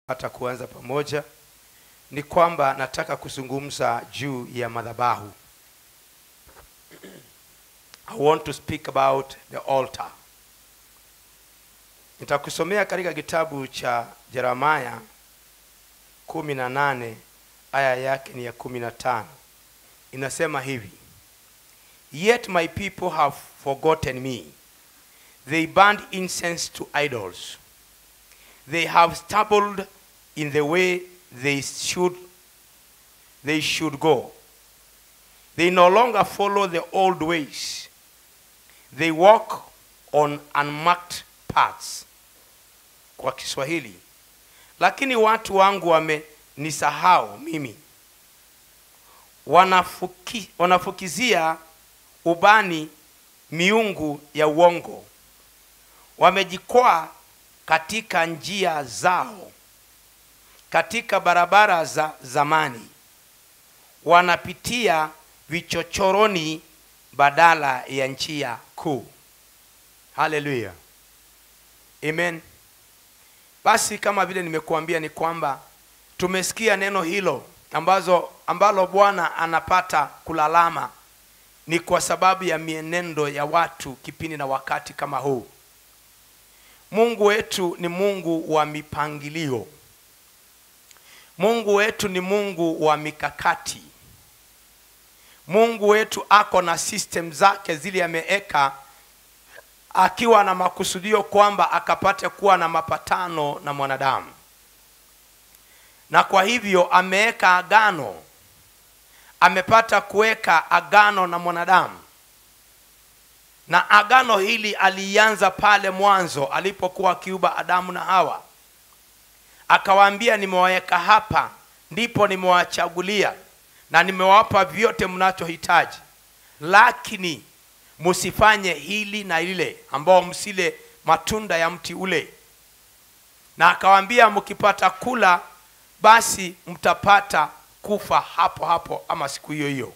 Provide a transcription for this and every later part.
hata kuanza pamoja ni kwamba nataka kuzungumza juu ya madhabahu i want to speak about the altar nitakusomea katika kitabu cha jeremaya kumi na nane aya yake ni ya kumi na tano inasema hivi yet my people have forgotten me they burned incense to idols they have stumbled in the way they should they should go they no longer follow the old ways they walk on unmarked paths kwa kiswahili lakini watu wangu wamenisahau mimi wanafuki, wanafukizia ubani miungu ya uongo wamejikwaa katika njia zao katika barabara za zamani wanapitia vichochoroni badala ya njia kuu haleluya amen basi kama vile nimekuambia ni kwamba tumesikia neno hilo ambazo ambalo bwana anapata kulalama ni kwa sababu ya mienendo ya watu kipindi na wakati kama huu mungu wetu ni mungu wa mipangilio mungu wetu ni mungu wa mikakati mungu wetu ako na system zake zile ameeka akiwa na makusudio kwamba akapate kuwa na mapatano na mwanadamu na kwa hivyo ameweka agano amepata kuweka agano na mwanadamu na agano hili alianza pale mwanzo alipokuwa akiuba adamu na hawa akawaambia nimewaweka hapa ndipo nimewachagulia na nimewapa vyote mnachohitaji lakini msifanye hili na lile ambao msile matunda ya mti ule na akawaambia mkipata kula basi mtapata kufa hapo hapo ama siku hiyo hiyo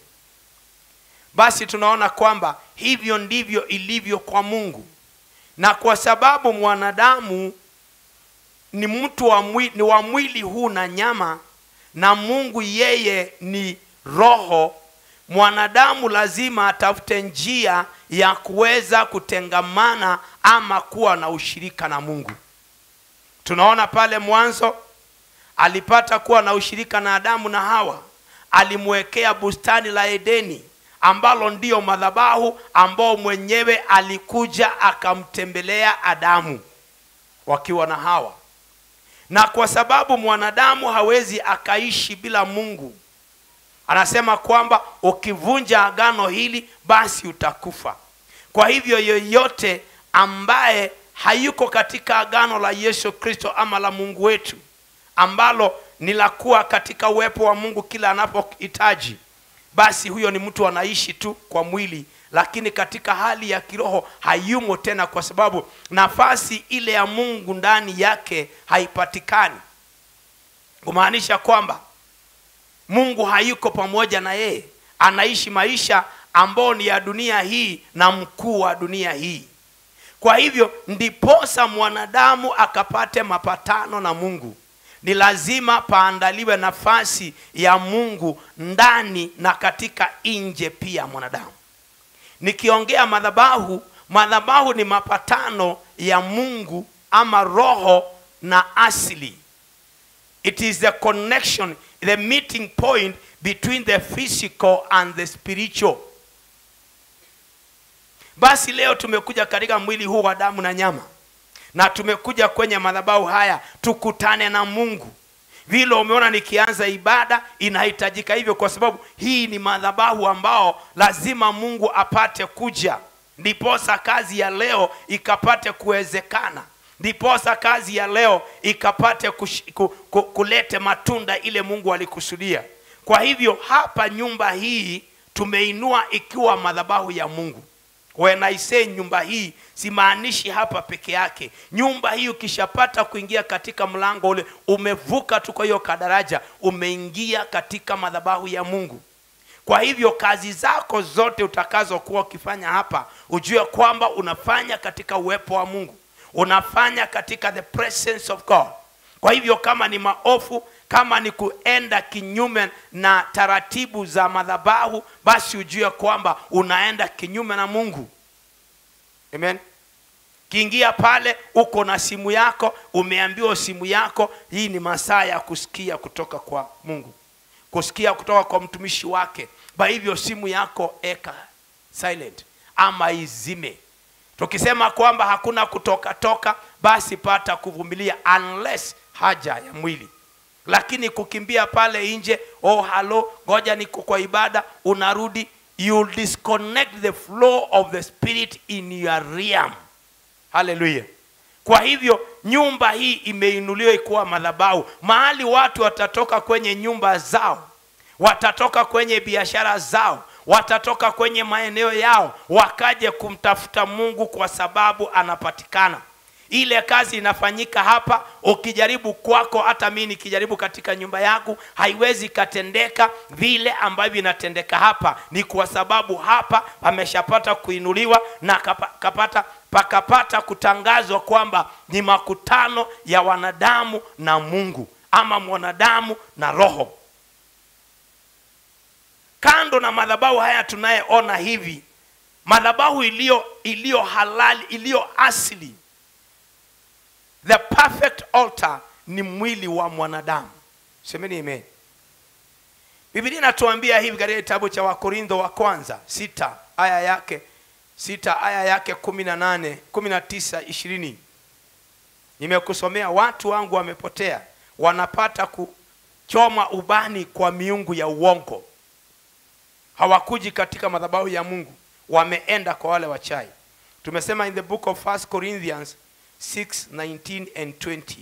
basi tunaona kwamba hivyo ndivyo ilivyo kwa mungu na kwa sababu mwanadamu ni mtu wa mwili, ni wa mwili huu na nyama na mungu yeye ni roho mwanadamu lazima atafute njia ya kuweza kutengamana ama kuwa na ushirika na mungu tunaona pale mwanzo alipata kuwa na ushirika na adamu na hawa alimwekea bustani la edeni ambalo ndiyo madhabahu ambao mwenyewe alikuja akamtembelea adamu wakiwa na hawa na kwa sababu mwanadamu hawezi akaishi bila mungu anasema kwamba ukivunja agano hili basi utakufa kwa hivyo yoyote ambaye hayuko katika agano la yesu kristo ama la mungu wetu ambalo ni la kuwa katika uwepo wa mungu kila anapohitaji basi huyo ni mtu anaishi tu kwa mwili lakini katika hali ya kiroho hayumo tena kwa sababu nafasi ile ya mungu ndani yake haipatikani kumaanisha kwamba mungu hayuko pamoja na yeye anaishi maisha ambayo ni ya dunia hii na mkuu wa dunia hii kwa hivyo ndiposa mwanadamu akapate mapatano na mungu ni lazima paandaliwe nafasi ya mungu ndani na katika nje pia mwanadamu nikiongea madhabahu madhabahu ni mapatano ya mungu ama roho na asili it is the connection the meeting point between the physical and the spiritual basi leo tumekuja katika mwili huu wa damu na nyama na tumekuja kwenye madhabahu haya tukutane na mungu vile umeona nikianza ibada inahitajika hivyo kwa sababu hii ni madhabahu ambao lazima mungu apate kuja ndiposa kazi ya leo ikapate kuwezekana ndiposa kazi ya leo ikapate kush, ku, ku, kulete matunda ile mungu alikusudia kwa hivyo hapa nyumba hii tumeinua ikiwa madhabahu ya mungu when I say nyumba hii simaanishi hapa peke yake nyumba hii ukishapata kuingia katika mlango ule umevuka tu kwa hiyo kadaraja umeingia katika madhabahu ya mungu kwa hivyo kazi zako zote utakazokuwa ukifanya hapa ujue kwamba unafanya katika uwepo wa mungu unafanya katika the presence of god kwa hivyo kama ni maofu kama ni kuenda kinyume na taratibu za madhabahu basi ujue kwamba unaenda kinyume na mungu amen kiingia pale uko na simu yako umeambiwa simu yako hii ni masaa ya kusikia kutoka kwa mungu kusikia kutoka kwa mtumishi wake kwa hivyo simu yako eka silent ama izime tukisema kwamba hakuna kutoka toka basi pata kuvumilia unless haja ya mwili lakini kukimbia pale nje oh halo ngoja niko kwa ibada unarudi you disconnect the flow of the spirit in your realm haleluya kwa hivyo nyumba hii imeinuliwa ikuwa madhabahu mahali watu watatoka kwenye nyumba zao watatoka kwenye biashara zao watatoka kwenye maeneo yao wakaje kumtafuta mungu kwa sababu anapatikana ile kazi inafanyika hapa ukijaribu kwako hata mi nikijaribu katika nyumba yangu haiwezi ikatendeka vile ambavyo inatendeka hapa ni kwa sababu hapa pameshapata kuinuliwa na kapa, kapata pakapata kutangazwa kwamba ni makutano ya wanadamu na mungu ama mwanadamu na roho kando na madhabahu haya tunayeona hivi madhabahu iliyo iliyo halali iliyo asili the perfect altar ni mwili wa mwanadamu semeni amen biblia inatuambia hivi katika kitabu cha wakorintho wa kwanza sita aya yake sita aya yake kumi na nane kumi na tisa ishirini nimekusomea watu wangu wamepotea wanapata kuchoma ubani kwa miungu ya uongo hawakuji katika madhabahu ya mungu wameenda kwa wale wachai tumesema in the book of 1 corinthians 6 19 and 20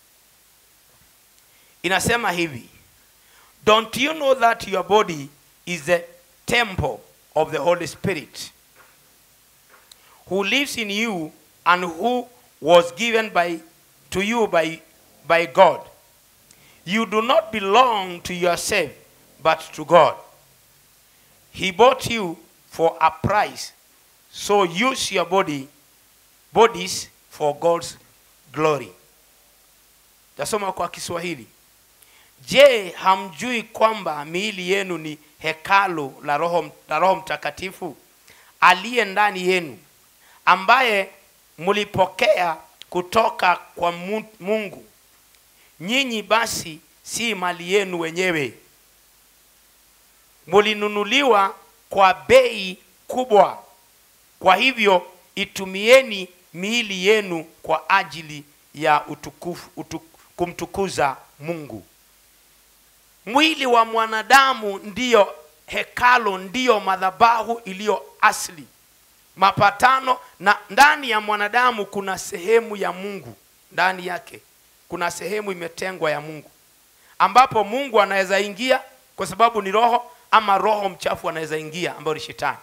inasema hivi don't you know that your body is the temple of the holy spirit who lives in you and who was given by to you by, by god you do not belong to yourself but to god he bought you for a price so use your body bodies for god's glory tasoma kwa kiswahili je hamjui kwamba miili yenu ni hekalu la roho, la roho mtakatifu aliye ndani yenu ambaye mlipokea kutoka kwa Mu- mungu nyinyi basi si mali yenu wenyewe mlinunuliwa kwa bei kubwa kwa hivyo itumieni miili yenu kwa ajili ya utukufu, utu, kumtukuza mungu mwili wa mwanadamu ndiyo hekalo ndiyo madhabahu iliyo asili mapatano na ndani ya mwanadamu kuna sehemu ya mungu ndani yake kuna sehemu imetengwa ya mungu ambapo mungu anaweza ingia kwa sababu ni roho ama roho mchafu anaweza ingia ambayo ni shetani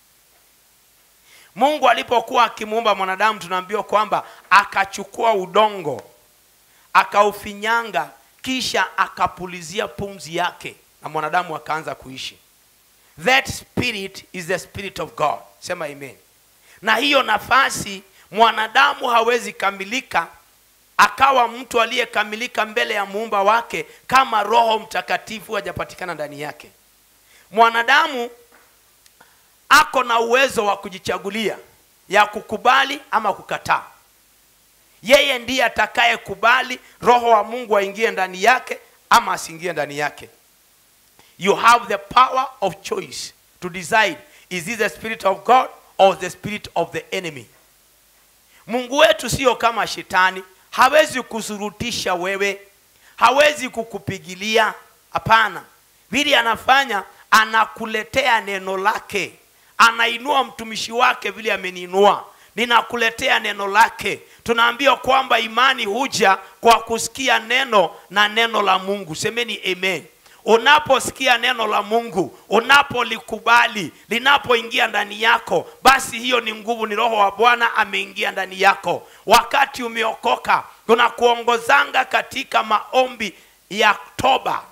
mungu alipokuwa akimuumba mwanadamu tunaambiwa kwamba akachukua udongo akaufinyanga kisha akapulizia pumzi yake na mwanadamu akaanza kuishi that spirit is the spirit of god sema amen na hiyo nafasi mwanadamu hawezi kamilika akawa mtu aliyekamilika mbele ya muumba wake kama roho mtakatifu hajapatikana ndani yake mwanadamu ako na uwezo wa kujichagulia ya kukubali ama kukataa yeye ndiye atakayekubali roho wa mungu aingie ndani yake ama asiingie ndani yake you have the power of choice to decide is this the spirit of god or the spirit of the enemy mungu wetu sio kama shetani hawezi kusurutisha wewe hawezi kukupigilia hapana vile anafanya anakuletea neno lake anainua mtumishi wake vile ameniinua ninakuletea neno lake tunaambiwa kwamba imani huja kwa kusikia neno na neno la mungu semeni amen unaposikia neno la mungu unapolikubali linapoingia ndani yako basi hiyo ni nguvu ni roho wa bwana ameingia ndani yako wakati umeokoka tunakuongozanga katika maombi ya toba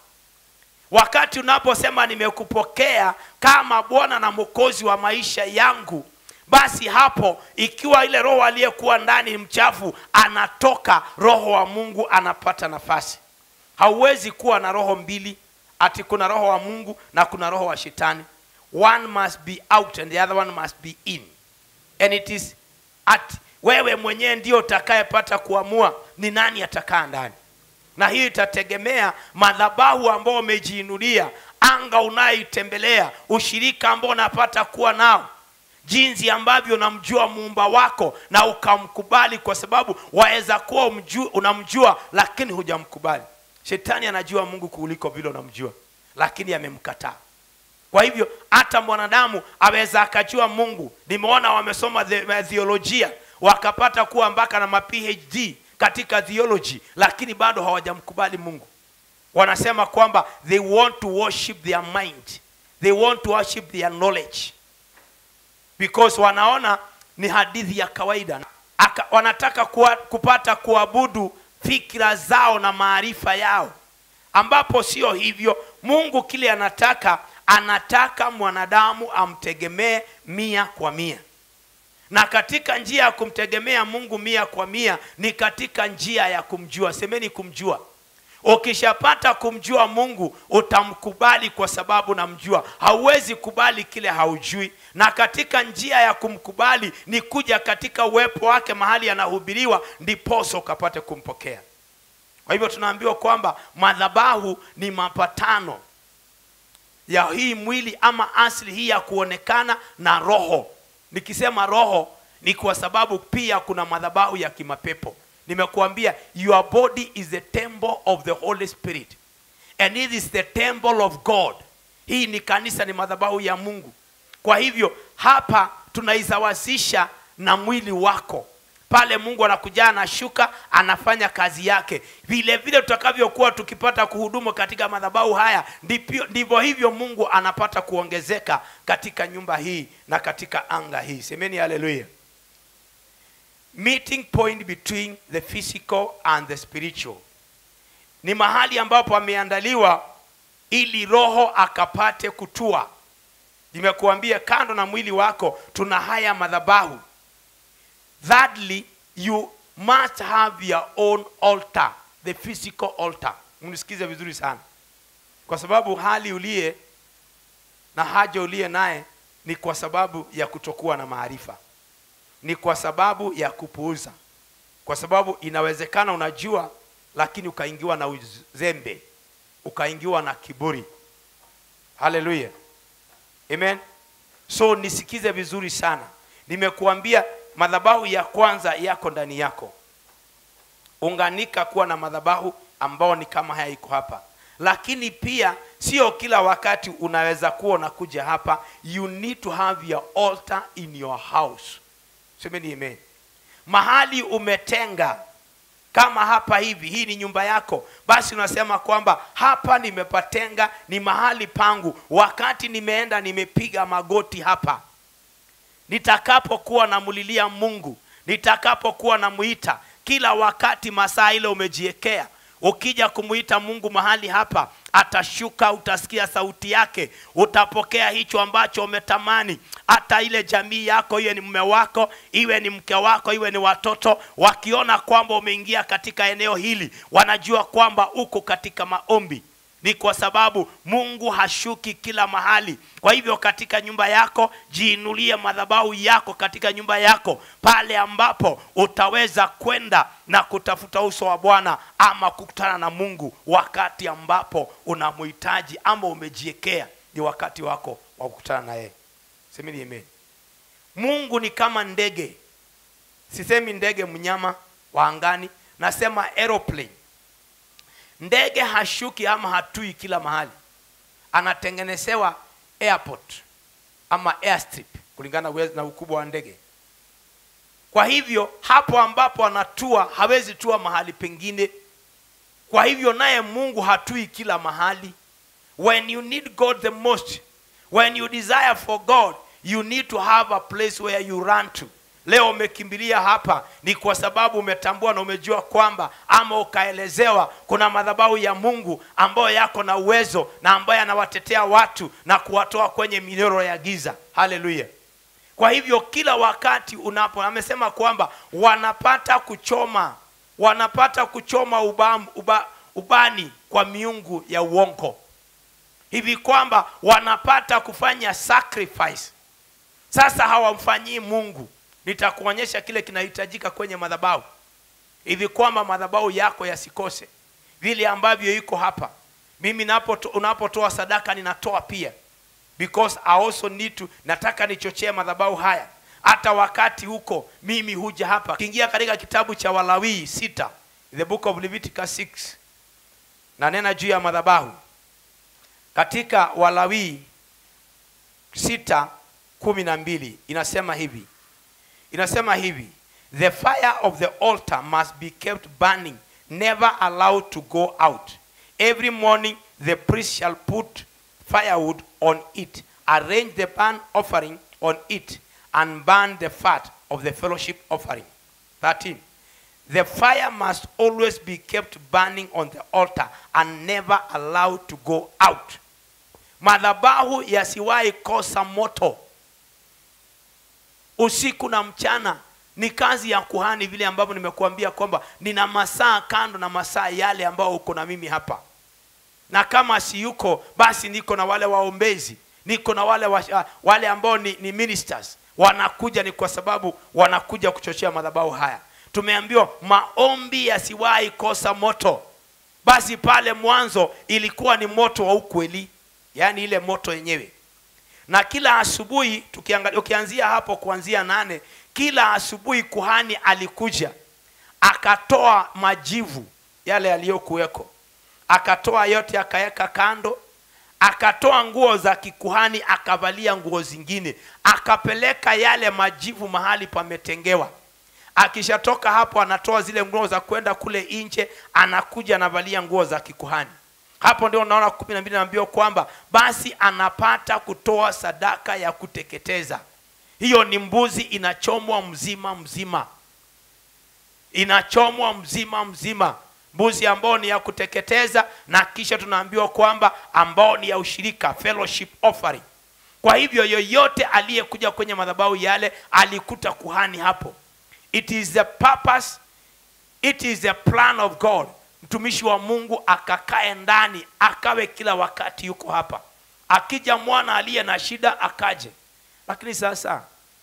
wakati unaposema nimekupokea kama bwana na mwokozi wa maisha yangu basi hapo ikiwa ile roho aliyekuwa ndani ni mchafu anatoka roho wa mungu anapata nafasi hauwezi kuwa na roho mbili ati kuna roho wa mungu na kuna roho wa shetani one must be out and the other one must be in and it is at wewe mwenyewe ndio utakayepata kuamua ni nani atakaa ndani na hii itategemea madhabahu ambao umejiinulia anga unayoitembelea ushirika ambao unapata kuwa nao jinsi ambavyo unamjua muumba wako na ukamkubali kwa sababu waweza kuwa umju- unamjua lakini hujamkubali shetani anajua mungu kuliko vile unamjua lakini amemkataa kwa hivyo hata mwanadamu aweza akajua mungu nimeona wamesoma the, theolojia wakapata kuwa mpaka na ma phd katika theology lakini bado hawajamkubali mungu wanasema kwamba they want to worship their mind they want to worship their knowledge because wanaona ni hadithi ya kawaida Aka, wanataka kuwa, kupata kuabudu fikira zao na maarifa yao ambapo sio hivyo mungu kile anataka anataka mwanadamu amtegemee mia kwa mia na katika njia ya kumtegemea mungu mia kwa mia ni katika njia ya kumjua semeni kumjua ukishapata kumjua mungu utamkubali kwa sababu namjua hauwezi kubali kile haujui na katika njia ya kumkubali ni kuja katika uwepo wake mahali anahubiriwa ndiposo ukapate kumpokea kwa hivyo tunaambiwa kwamba madhabahu ni mapatano ya hii mwili ama asili hii ya kuonekana na roho nikisema roho ni kwa sababu pia kuna madhabahu ya kimapepo nimekuambia your body is the temple of the holy spirit and it is the temple of god hii ni kanisa ni madhabahu ya mungu kwa hivyo hapa tunaisawazisha na mwili wako pale mungu anakuja anashuka anafanya kazi yake vile vile tutakavyokuwa tukipata kuhudumu katika madhabahu haya ndivyo ndivyo hivyo mungu anapata kuongezeka katika nyumba hii na katika anga hii semeni haleluya meeting point between the physical and the spiritual ni mahali ambapo ameandaliwa ili roho akapate kutua nimekuambia kando na mwili wako tuna haya madhabahu thirdly you must have your own altar the physical altar mnisikize vizuri sana kwa sababu hali uliye na haja uliye naye ni kwa sababu ya kutokuwa na maarifa ni kwa sababu ya kupuuza kwa sababu inawezekana unajua lakini ukaingiwa na uzembe ukaingiwa na kiburi haleluya amen so nisikize vizuri sana nimekuambia madhabahu ya kwanza yako ndani yako unganika kuwa na madhabahu ambao ni kama haya iko hapa lakini pia sio kila wakati unaweza kuwa unakuja hapa you need to have your altar in your house semeni amen mahali umetenga kama hapa hivi hii ni nyumba yako basi unasema kwamba hapa nimepatenga ni mahali pangu wakati nimeenda nimepiga magoti hapa nitakapokuwa namulilia mungu nitakapokuwa namuita kila wakati masaa ile umejiekea ukija kumuita mungu mahali hapa atashuka utasikia sauti yake utapokea hicho ambacho umetamani hata ile jamii yako iwe ni mume wako iwe ni mke wako iwe ni watoto wakiona kwamba umeingia katika eneo hili wanajua kwamba uko katika maombi ni kwa sababu mungu hashuki kila mahali kwa hivyo katika nyumba yako jiinulie madhabahu yako katika nyumba yako pale ambapo utaweza kwenda na kutafuta uso wa bwana ama kukutana na mungu wakati ambapo unamhitaji ama umejiekea ni wakati wako wa kukutana na yeye semeni amen mungu ni kama ndege sisemi ndege mnyama wa angani nasema aeroplane ndege hashuki ama hatui kila mahali anatengenezewa airport ama airstrip kulingana uwe- na ukubwa wa ndege kwa hivyo hapo ambapo anatua hawezi tua mahali pengine kwa hivyo naye mungu hatui kila mahali when you need god the most when you desire for god you need to have a place where you run to leo umekimbilia hapa ni kwa sababu umetambua na umejua kwamba ama ukaelezewa kuna madhabahu ya mungu ambayo yako na uwezo na ambayo anawatetea watu na kuwatoa kwenye minyororo ya giza haleluya kwa hivyo kila wakati unapo amesema kwamba wanapata kuchoma wanapata kuchoma ubam, uba, ubani kwa miungu ya uongo hivi kwamba wanapata kufanya sacrifice sasa hawamfanyii mungu nitakuonyesha kile kinahitajika kwenye madhabahu hivi kwamba madhabahu yako yasikose vile ambavyo iko hapa mimi napo unapotoa sadaka ninatoa pia because I also need to nataka nichochee madhabahu haya hata wakati huko mimi huja hapa kiingia katika kitabu cha walawii sita the book of leviticus 6 nanena juu ya madhabahu katika walawii sita kumi na mbili inasema hivi inasema hivi the fire of the altar must be kept burning never allowed to go out every morning the priest shall put firewood on it arrange the burnt offering on it and burn the fat of the fellowship offering 13 the fire must always be kept burning on the altar and never allowed to go out madhabahu yasiwahi kosa moto usiku na mchana ni kazi ya kuhani vile ambavyo nimekuambia kwamba nina masaa kando na masaa yale ambao uko na mimi hapa na kama si yuko basi niko na wale waombezi niko na wale wa, wale ambao ni, ni ministers wanakuja ni kwa sababu wanakuja kuchochea madhabahu haya tumeambiwa maombi yasiwahi kosa moto basi pale mwanzo ilikuwa ni moto wa ukweli yaani ile moto yenyewe na kila asubuhi tukiangalia ukianzia hapo kuanzia nane kila asubuhi kuhani alikuja akatoa majivu yale yaliyokuweko akatoa yote akaweka kando akatoa nguo za kikuhani akavalia nguo zingine akapeleka yale majivu mahali pametengewa akishatoka hapo anatoa zile nguo za kwenda kule nje anakuja anavalia nguo za kikuhani hapo ndio unaona kumi na mbili naambiwa kwamba basi anapata kutoa sadaka ya kuteketeza hiyo ni mbuzi inachomwa mzima mzima inachomwa mzima mzima mbuzi ambao ni ya kuteketeza na kisha tunaambiwa kwamba ambao ni ya ushirika fellowship offering kwa hivyo yoyote aliyekuja kwenye madhabahu yale alikuta kuhani hapo it is the purpose it is the plan of god mtumishi wa mungu akakae ndani akawe kila wakati yuko hapa akija mwana aliye na shida akaje lakini sasa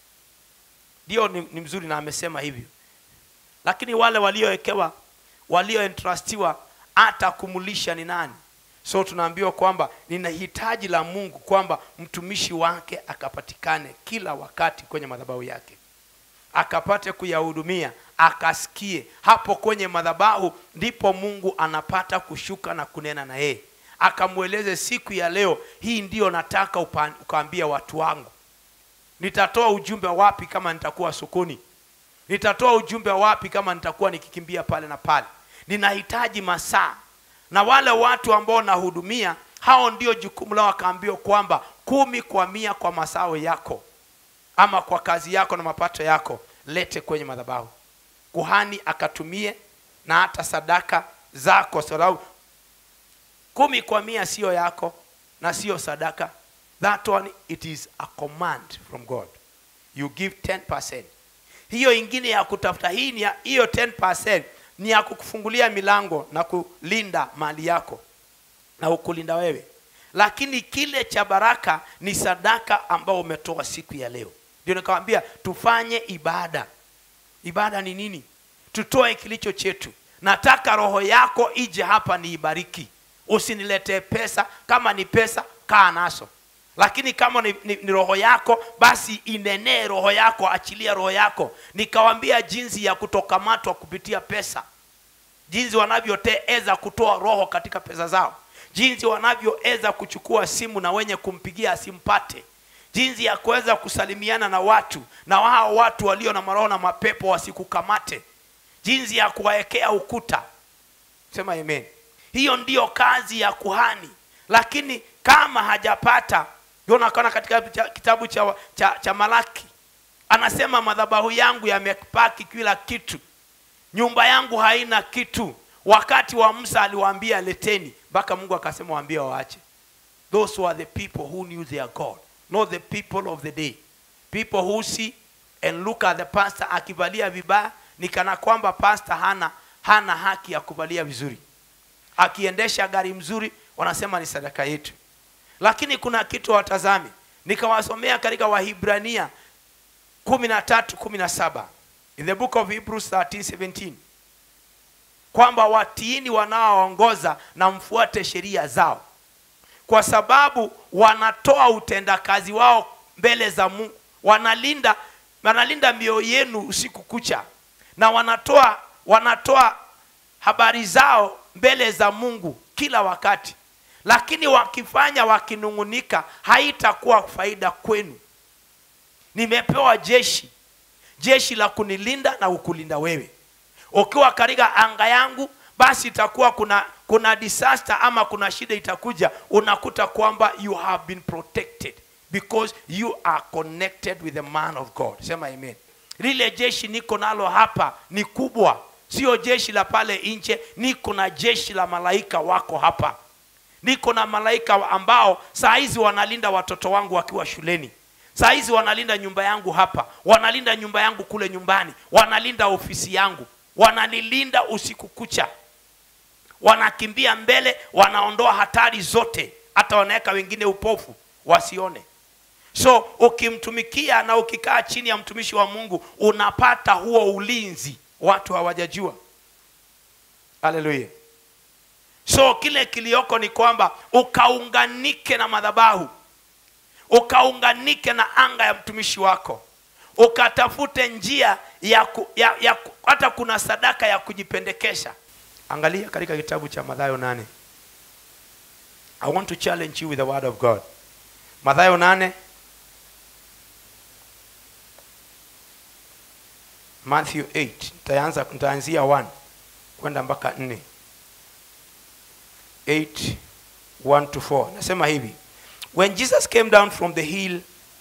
ndio ni, ni mzuri na amesema hivyo lakini wale waliowekewa walioentrustiwa hata kumulisha ni nani so tunaambiwa kwamba nina hitaji la mungu kwamba mtumishi wake akapatikane kila wakati kwenye madhabahu yake akapate kuyahudumia akasikie hapo kwenye madhabahu ndipo mungu anapata kushuka na kunena na yeye akamweleze siku ya leo hii ndiyo nataka ukaambia watu wangu nitatoa ujumbe wapi kama nitakuwa sokoni nitatoa ujumbe wapi kama nitakuwa nikikimbia pale na pale ninahitaji masaa na wale watu ambao nahudumia hao ndio jukumu lao akaambiwa kwamba kumi kwa mia kwa masao yako ama kwa kazi yako na mapato yako lete kwenye madhabahu kuhani akatumie na hata sadaka zako sababu kumi kwa mia siyo yako na siyo sadaka that one it is a command from god you give 10% hiyo ingine ya kutafuta hii ni ya, hiyo 10% ni ya kukufungulia milango na kulinda mali yako na ukulinda wewe lakini kile cha baraka ni sadaka ambao umetoa siku ya leo ndio nikawambia tufanye ibada ibada ni nini tutoe kilicho chetu nataka roho yako ije hapa niibariki usiniletee pesa kama ni pesa kaa naso lakini kama ni, ni, ni roho yako basi inenee roho yako achilia roho yako nikawambia jinsi ya kutokamatwa kupitia pesa jinsi wanavyoteza kutoa roho katika pesa zao jinsi wanavyoweza kuchukua simu na wenye kumpigia asimpate jinsi ya kuweza kusalimiana na watu na hao watu walio na maroho na mapepo wasikukamate jinsi ya kuwaekea ukuta sema amen hiyo ndiyo kazi ya kuhani lakini kama hajapata ndio unaona katika kitabu cha, cha, cha malaki anasema madhabahu yangu yamepaki kila kitu nyumba yangu haina kitu wakati wa musa aliwaambia leteni mpaka mungu akasema waambie waache those were the people who knew their god not the people of the day people who see and look at the pastor akivalia vibaya ni kana kwamba pastor hana hana haki ya kuvalia vizuri akiendesha gari mzuri wanasema ni sadaka yetu lakini kuna kitu watazame nikawasomea katika wahibrania kumi na tatu kumi na saba in the book of hebrews 13, 17 kwamba watiini wanaoongoza na mfuate sheria zao kwa sababu wanatoa utendakazi wao mbele za mungu wanalinda wanalinda mioyo yenu usiku kucha na wanatoa wanatoa habari zao mbele za mungu kila wakati lakini wakifanya wakinung'unika haitakuwa faida kwenu nimepewa jeshi jeshi la kunilinda na kukulinda wewe ukiwa katika anga yangu basi itakuwa kuna kuna disaster ama kuna shida itakuja unakuta kwamba you have been protected because you are connected with the man of god sema amen lile jeshi niko nalo hapa ni kubwa sio jeshi la pale nje niko na jeshi la malaika wako hapa niko na malaika ambao saa hizi wanalinda watoto wangu wakiwa shuleni saa hizi wanalinda nyumba yangu hapa wanalinda nyumba yangu kule nyumbani wanalinda ofisi yangu wananilinda usiku kucha wanakimbia mbele wanaondoa hatari zote hata wanaweka wengine upofu wasione so ukimtumikia na ukikaa chini ya mtumishi wa mungu unapata huo ulinzi watu hawajajua haleluya so kile kilioko ni kwamba ukaunganike na madhabahu ukaunganike na anga ya mtumishi wako ukatafute njia ya, ku, ya, ya ku, hata kuna sadaka ya kujipendekesha angalia katika kitabu cha mathayo nane i want to challenge you with the word of god mathayo nane matthew 8 nitaanza nitaanzia 1 kwenda mpaka 4 8 1 to 4 nasema hivi when jesus came down from the hill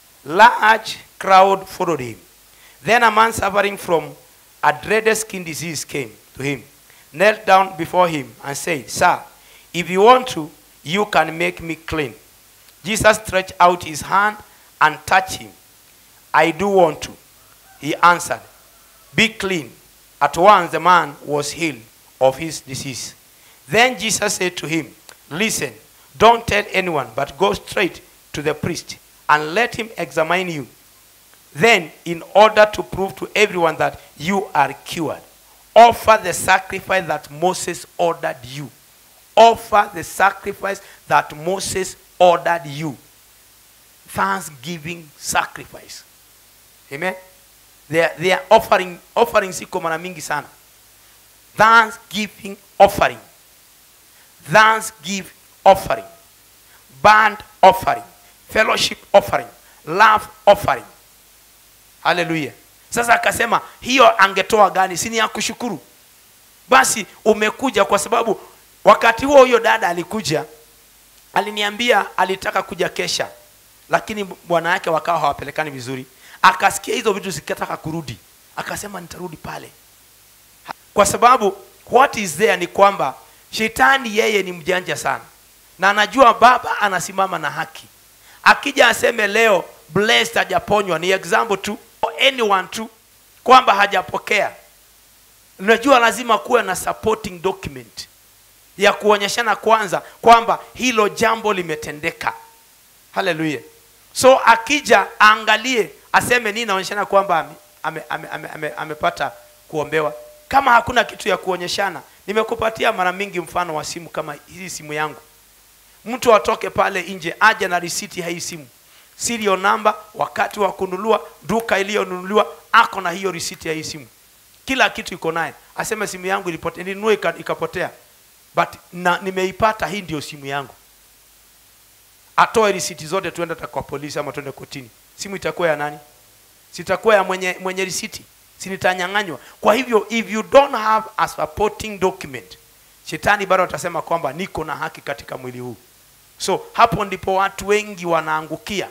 large crowd followed him then a man suffering from a dreaded skin disease came to him knelt down before him and said sir if you want to you can make me clean jesus stretched out his hand and touched him i do want to he answered be clean at once the man was healed of his disease then jesus said to him listen don't tell anyone but go straight to the priest and let him examine you then in order to prove to everyone that you are cured offer the sacrifice that moses ordered you offer the sacrifice that moses ordered you thanksgiving sacrifice amen they are, they are offering offering ziko mara mingi sana thanksgiving offering thanksgiving offering band offering fellowship offering love offering haleluya sasa akasema hiyo angetoa gani si ni ya kushukuru basi umekuja kwa sababu wakati huo huyo dada alikuja aliniambia alitaka kuja kesha lakini bwana yake wakawa hawapelekani vizuri akasikia hizo vitu zikataka kurudi akasema nitarudi pale kwa sababu what is there ni kwamba shetani yeye ni mjanja sana na anajua baba anasimama na haki akija aseme leo blessed hajaponywa ni example tu anyone tu kwamba hajapokea unajua lazima kuwe na supporting document ya kuonyeshana kwanza kwamba hilo jambo limetendeka haleluya so akija aangalie aseme nini naonyeshana kwamba amepata ame, ame, ame, ame, amepata kuombewa kama hakuna kitu ya kuonyeshana nimekupatia mara mingi mfano wa simu kama hii simu yangu mtu atoke pale nje aje na risiti ya hii simu serial number wakati wa kununua duka iliyonunuliwa ako na hiyo risiti ya hii simu kila kitu iko naye aseme simu yangu ilipotea nilinunua ika- ikapotea but na nimeipata hii ndio simu yangu atoe risiti zote tuende hata kwa polisi ama tuende kotini simu itakuwa ya nani sitakuwa ya mwenye mwenye risiti sinitanyang'anywa kwa hivyo if you don't have a supporting document shetani bado atasema kwamba niko na haki katika mwili huu so hapo ndipo watu wengi wanaangukia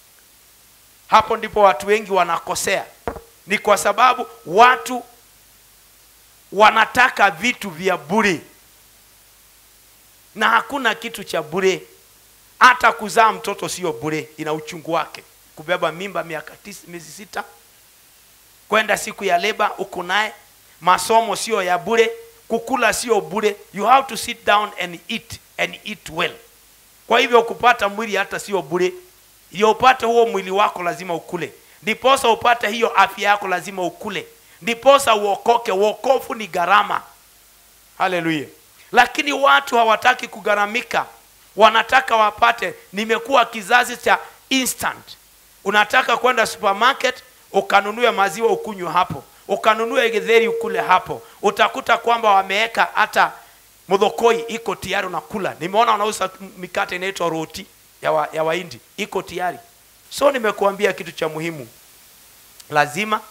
hapo ndipo watu wengi wanakosea ni kwa sababu watu wanataka vitu vya bure na hakuna kitu cha bure hata kuzaa mtoto sio bure ina uchungu wake kubeba mimba miaka tisa, miezi sita kwenda siku ya leba uko naye masomo sio ya bure kukula sio bure you have to sit down and eat and eat well kwa hivyo kupata mwili hata sio bure ndio upate huo mwili wako lazima ukule ndiposa upate hiyo afya yako lazima ukule ndiposa uokoke uokofu ni gharama haleluya lakini watu hawataki kugharamika wanataka wapate nimekuwa kizazi cha instant unataka kwenda supermarket ukanunue maziwa ukunywe hapo ukanunue githeri ukule hapo utakuta kwamba wameweka hata mudhokoi iko tayari unakula nimeona wanauza mikate inaitwa roti ya, wa, ya waindi iko tayari so nimekuambia kitu cha muhimu lazima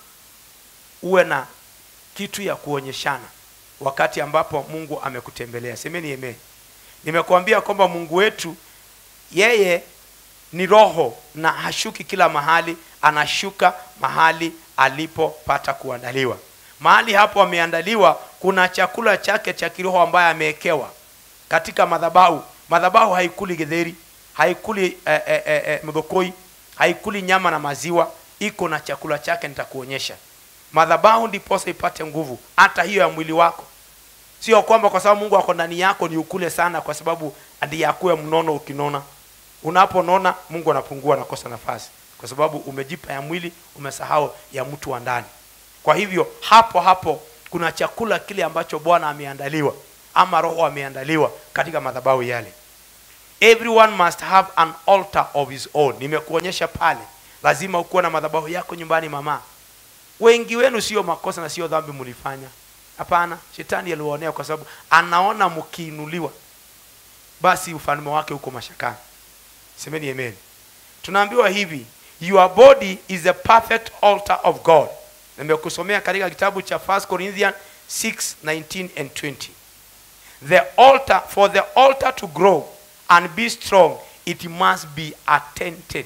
uwe na kitu ya kuonyeshana wakati ambapo mungu amekutembelea semeni eme nimekuambia kwamba mungu wetu yeye ni roho na hashuki kila mahali anashuka mahali alipopata kuandaliwa mahali hapo ameandaliwa kuna chakula chake cha kiroho ambaye amewekewa katika madhabahu madhabahu haikuli githeri haikuli eh, eh, eh, eh, mdhokoi haikuli nyama na maziwa iko na chakula chake nitakuonyesha madhabahu ndiposa ipate nguvu hata hiyo ya mwili wako sio kwamba kwa sababu mungu ako ndani yako ni ukule sana kwa sababu ndiye akuwe mnono ukinona unaponona mungu anapungua nakosa nafasi kwa sababu umejipa ya mwili umesahau ya mtu wa ndani kwa hivyo hapo hapo kuna chakula kile ambacho bwana ameandaliwa ama roho ameandaliwa katika madhabahu yale everyone must have an altar of his own nimekuonyesha pale lazima ukuwe na madhabahu yako nyumbani mama wengi wenu sio makosa na sio dhambi mlifanya hapana shetani aliwaonea kwa sababu anaona mkiinuliwa basi ufalme wake huko mashakani semeni amen tunaambiwa hivi your body is a perfect altar of god nimekusomea katika kitabu cha 1 corinthians 6 19 and 20 the altar for the altar to grow and be strong it must be attended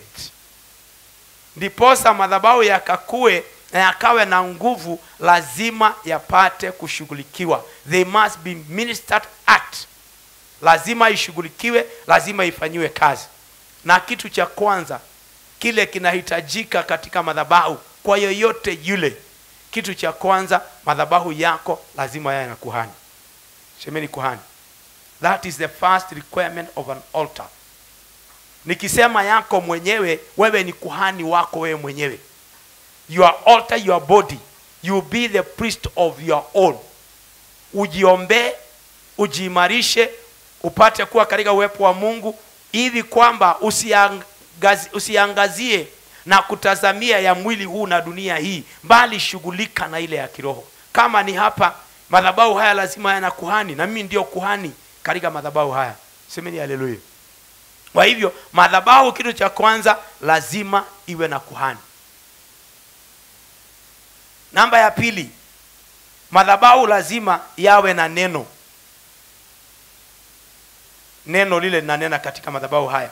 ndiposa madhabahu yakakue na yakawe na nguvu lazima yapate kushughulikiwa they must be ministered at lazima ishughulikiwe lazima ifanyiwe kazi na kitu cha kwanza kile kinahitajika katika madhabahu kwa yoyote yule kitu cha kwanza madhabahu yako lazima yawe na kuhani semeni kuhani that is the first requirement of an altar nikisema yako mwenyewe wewe ni kuhani wako wewe mwenyewe your altar your body you be the priest of your own ujiombee ujiimarishe upate kuwa katika uwepo wa mungu ili kwamba usiangazi, usiangazie na kutazamia ya mwili huu na dunia hii bali shughulika na ile ya kiroho kama ni hapa madhabahu haya lazima yana kuhani na mimi ndio kuhani katika madhabahu haya semeni haleluya kwa hivyo madhabahu kitu cha kwanza lazima iwe na kuhani namba ya pili madhabahu lazima yawe na neno neno lile linanena katika madhabahu haya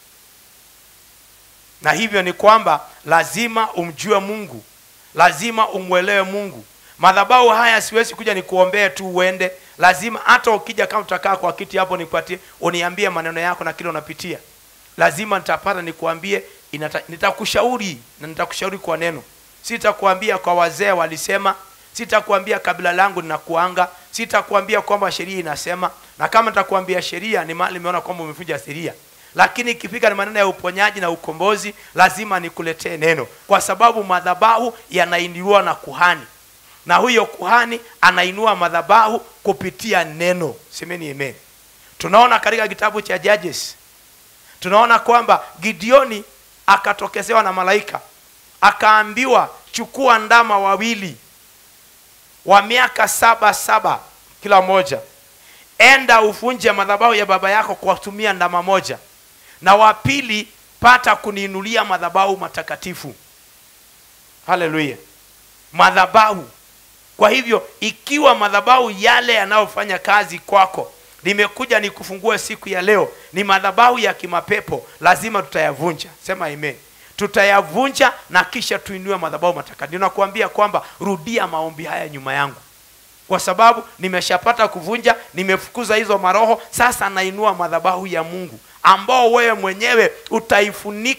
na hivyo ni kwamba lazima umjue mungu lazima umwelewe mungu madhabahu haya siwezi kuja nikuombee tu uende lazima hata ukija kama utakaa kwa kiti hapo nipatie uniambie maneno yako na kile unapitia lazima nitapata nikuambie inata- nitakushauri na nitakushauri kwa neno sitakuambia kwa wazee walisema sitakuambia kabila langu ninakuanga sitakuambia kwamba sheria inasema na kama nitakuambia sheria ni mahali nimeona kwamba umevunja sheria lakini ikifika ni maneno ya uponyaji na ukombozi lazima nikuletee neno kwa sababu madhabahu yanainuliwa na kuhani na huyo kuhani anainua madhabahu kupitia neno semeni amen tunaona katika kitabu cha judges tunaona kwamba gideoni akatokezewa na malaika akaambiwa chukua ndama wawili wa miaka saba saba kila moja enda uvunje madhabahu ya baba yako kwa kutumia ndama moja na wa pili pata kuniinulia madhabahu matakatifu haleluya madhabahu kwa hivyo ikiwa madhabahu yale yanayofanya kazi kwako nimekuja nikufungue siku ya leo ni madhabahu ya kimapepo lazima tutayavunja sema amen tutayavunja na kisha tuinue madhabahu matakatifu ninakuambia kwamba rudia maombi haya nyuma yangu kwa sababu nimeshapata kuvunja nimefukuza hizo maroho sasa nainua madhabahu ya mungu ambao wewe mwenyewe utaifunika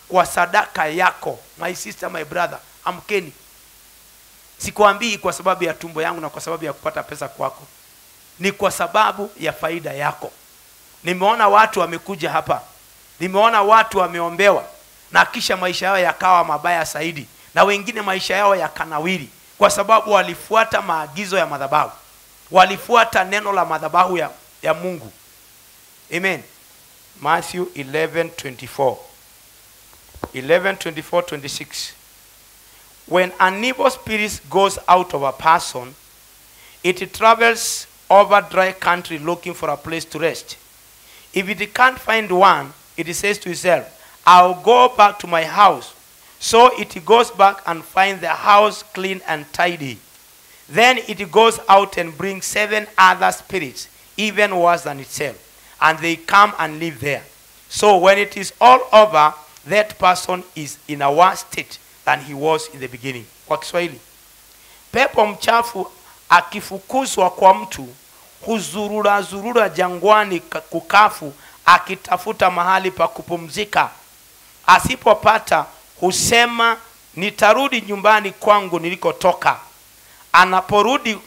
kwa sadaka yako my sister my brother amkeni sikwambii kwa sababu ya tumbo yangu na kwa sababu ya kupata pesa kwako ni kwa sababu ya faida yako nimeona watu wamekuja hapa nimeona watu wameombewa na kisha maisha yao yakawa mabaya zaidi na wengine maisha yao yakanawiri kwa sababu walifuata maagizo ya madhabahu walifuata neno la madhabahu ya, ya mungu amen matthew 11:24 11:24 26 when an evil spirit goes out of a person it travels over dry country looking for a place to rest if it can't find one it says to itself i'll go back to my house so it goes back and finds the house clean and tidy then it goes out and brings seven other spirits, even worse than itself, and they come and live there. So when it is all over, that person is in a worse state than he was in the beginning. Kwa Kiswahili, pepo mchafu akifukuzwa kwa mtu huzurura zurura jangwani ka- kukafu akitafuta mahali pa kupumzika. Asipopata husema nitarudi nyumbani kwangu nilikotoka anaporudi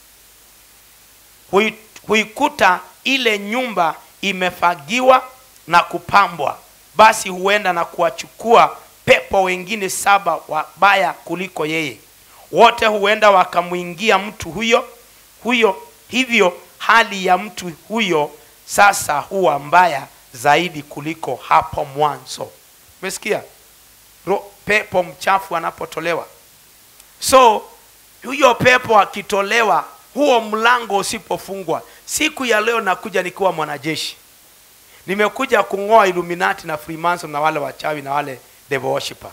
hui- huikuta ile nyumba imefagiwa na kupambwa basi huenda na kuwachukua pepo wengine saba wabaya kuliko yeye wote huenda wakamwingia mtu huyo huyo hivyo hali ya mtu huyo sasa huwa mbaya zaidi kuliko hapo mwanzo umesikia Ro- pepo mchafu anapotolewa so huyo pepo akitolewa huo mlango usipofungwa siku ya leo nakuja nikiwa mwanajeshi nimekuja kung'oa illuminati na freemason na wale wachawi na wale devil worshipper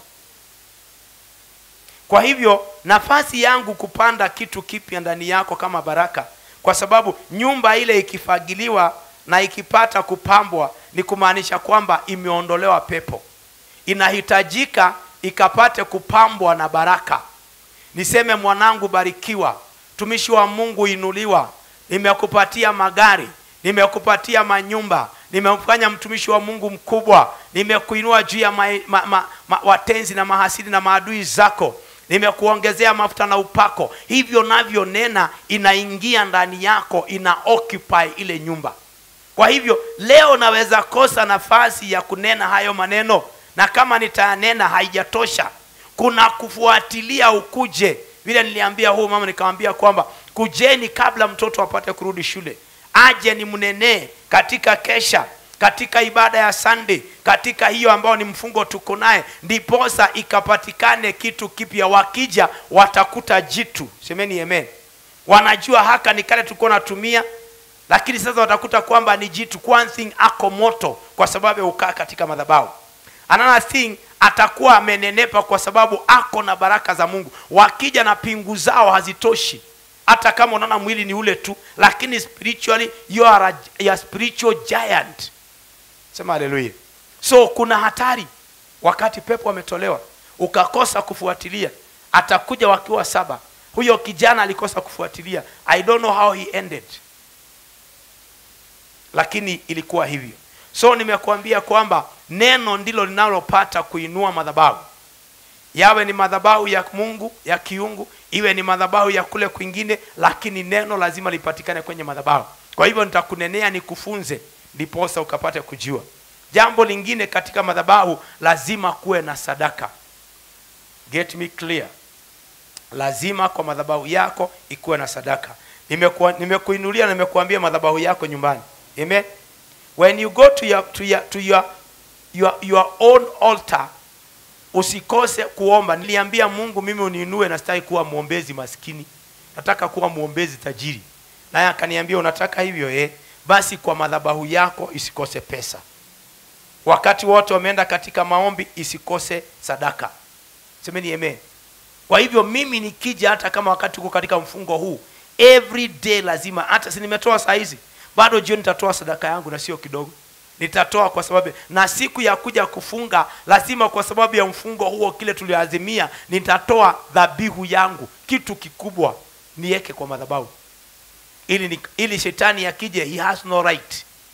kwa hivyo nafasi yangu kupanda kitu kipya ndani yako kama baraka kwa sababu nyumba ile ikifagiliwa na ikipata kupambwa ni kumaanisha kwamba imeondolewa pepo inahitajika ikapate kupambwa na baraka niseme mwanangu barikiwa tumishi wa mungu inuliwa nimekupatia magari nimekupatia manyumba nimemfanya mtumishi wa mungu mkubwa nimekuinua juu ya ma, ma, ma, ma, watenzi na mahasidi na maadui zako nimekuongezea mafuta na upako hivyo navyo nena inaingia ndani yako ina occupy ile nyumba kwa hivyo leo naweza kosa nafasi ya kunena hayo maneno na kama nitayanena haijatosha kuna kufuatilia ukuje vile niliambia huu mama nikamwambia kwamba kujeni kabla mtoto apate kurudi shule aje ni mnenee katika kesha katika ibada ya sunday katika hiyo ambayo ni mfungo tuko naye ndiposa ikapatikane kitu kipya wakija watakuta jitu semeni amen wanajua haka ni kale tulikuwa natumia lakini sasa watakuta kwamba ni jitu one thing ako moto kwa sababu ya ukaa katika madhabahu another thing atakuwa amenenepa kwa sababu ako na baraka za mungu wakija na pingu zao hazitoshi hata kama unaona mwili ni ule tu lakini spiritually you are a, you are spiritual giant sema haleluya so kuna hatari wakati pepo ametolewa ukakosa kufuatilia atakuja wakiwa saba huyo kijana alikosa kufuatilia i don't know how he ended lakini ilikuwa hivyo so nimekuambia kwamba neno ndilo linalopata kuinua madhabahu yawe ni madhabahu ya mungu ya kiungu iwe ni madhabahu ya kule kwingine lakini neno lazima lipatikane kwenye madhabahu kwa hivyo nitakunenea nikufunze ndiposa ukapate kujua jambo lingine katika madhabahu lazima kuwe na sadaka get me clear lazima kwa madhabahu yako ikuwe na sadaka Nimekuwa- nimekuinulia na nimekuambia madhabahu yako nyumbani amen when you go to your, to your, to your, your, your own altar usikose kuomba niliambia mungu mimi uniinue na sitaki kuwa mwombezi maskini nataka kuwa mwombezi tajiri naye akaniambia unataka hivyo eh? basi kwa madhabahu yako isikose pesa wakati wote wameenda katika maombi isikose sadaka semeni amen kwa hivyo mimi nikija hata kama wakati uko katika mfungo huu every day lazima hata si nimetoa saa hizi bado jioni nitatoa sadaka yangu na sio kidogo nitatoa kwa sababu na siku ya kuja kufunga lazima kwa sababu ya mfungo huo kile tulioazimia nitatoa dhabihu yangu kitu kikubwa niweke kwa madhabahu ili, ni- ili shetani akije he has no right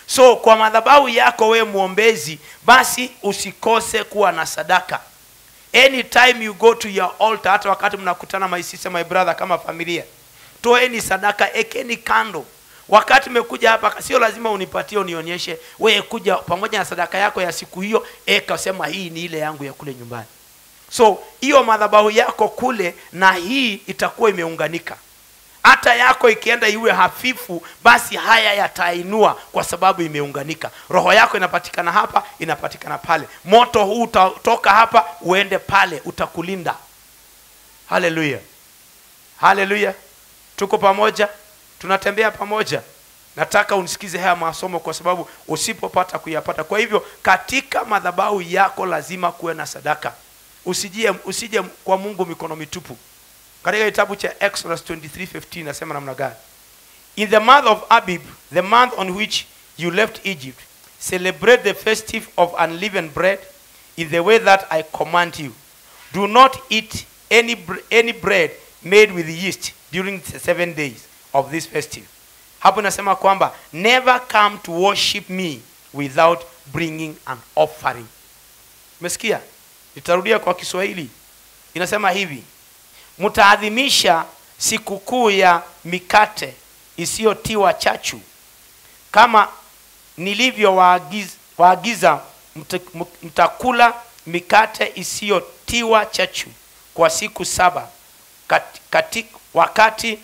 so kwa madhabahu yako we mwombezi basi usikose kuwa na sadaka anytime you go to your altar hata wakati mnakutana my sister my brother kama familia toeni sadaka ekeni kando wakati umekuja hapa sio lazima unipatie unionyeshe wewe kuja pamoja na sadaka yako ya siku hiyo eka sema hii ni ile yangu ya kule nyumbani so hiyo madhabahu yako kule na hii itakuwa imeunganika hata yako ikienda iwe hafifu basi haya yatainua kwa sababu imeunganika roho yako inapatikana hapa inapatikana pale moto huu utatoka hapa uende pale utakulinda haleluya haleluya tuko pamoja tunatembea pamoja nataka unisikize haya masomo kwa sababu usipopata kuyapata kwa hivyo katika madhabahu yako lazima kuwe na sadaka usije usije kwa mungu mikono mitupu katika kitabu cha exodus 23:15 nasema namna gani in the month of abib the month on which you left egypt celebrate the festive of unleavened bread in the way that i command you do not eat any, br- any bread made with yeast during the seven days of this festive hapo inasema kwamba never come to worship me without bringing an offering umesikia nitarudia kwa kiswahili inasema hivi mtaadhimisha sikukuu ya mikate isiyotiwa chachu kama nilivyowaagiza waagiza, mta- mtakula mikate isiyotiwa chachu kwa siku saba kat, kati, wakati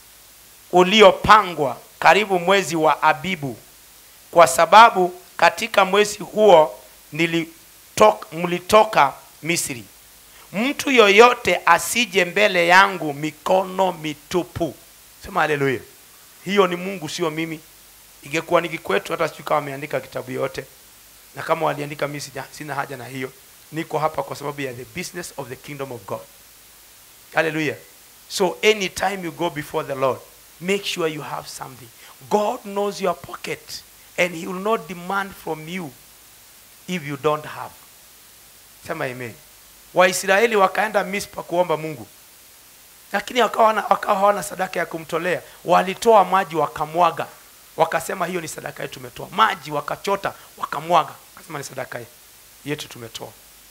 uliopangwa karibu mwezi wa abibu kwa sababu katika mwezi huo nilitok, mlitoka misri mtu yoyote asije mbele yangu mikono mitupu sema haleluya hiyo ni mungu sio mimi ingekuwa ni kikwetu hata sijui kama wameandika kitabu yote na kama waliandika mi sija- sina haja na hiyo niko hapa kwa sababu ya the business of the kingdom of god haleluya so anytime you go before the lord make sure you have something god knows your pocket and he will not demand from you if you don't have sema amen waisraeli wakaenda mispa kuomba mungu lakini wakawa wana- wakawa hawana sadaka ya kumtolea walitoa maji wakamwaga wakasema hiyo ni sadaka yetu tumetoa maji wakachota wakamwaga wakasema ni sadaka yetu tumetoa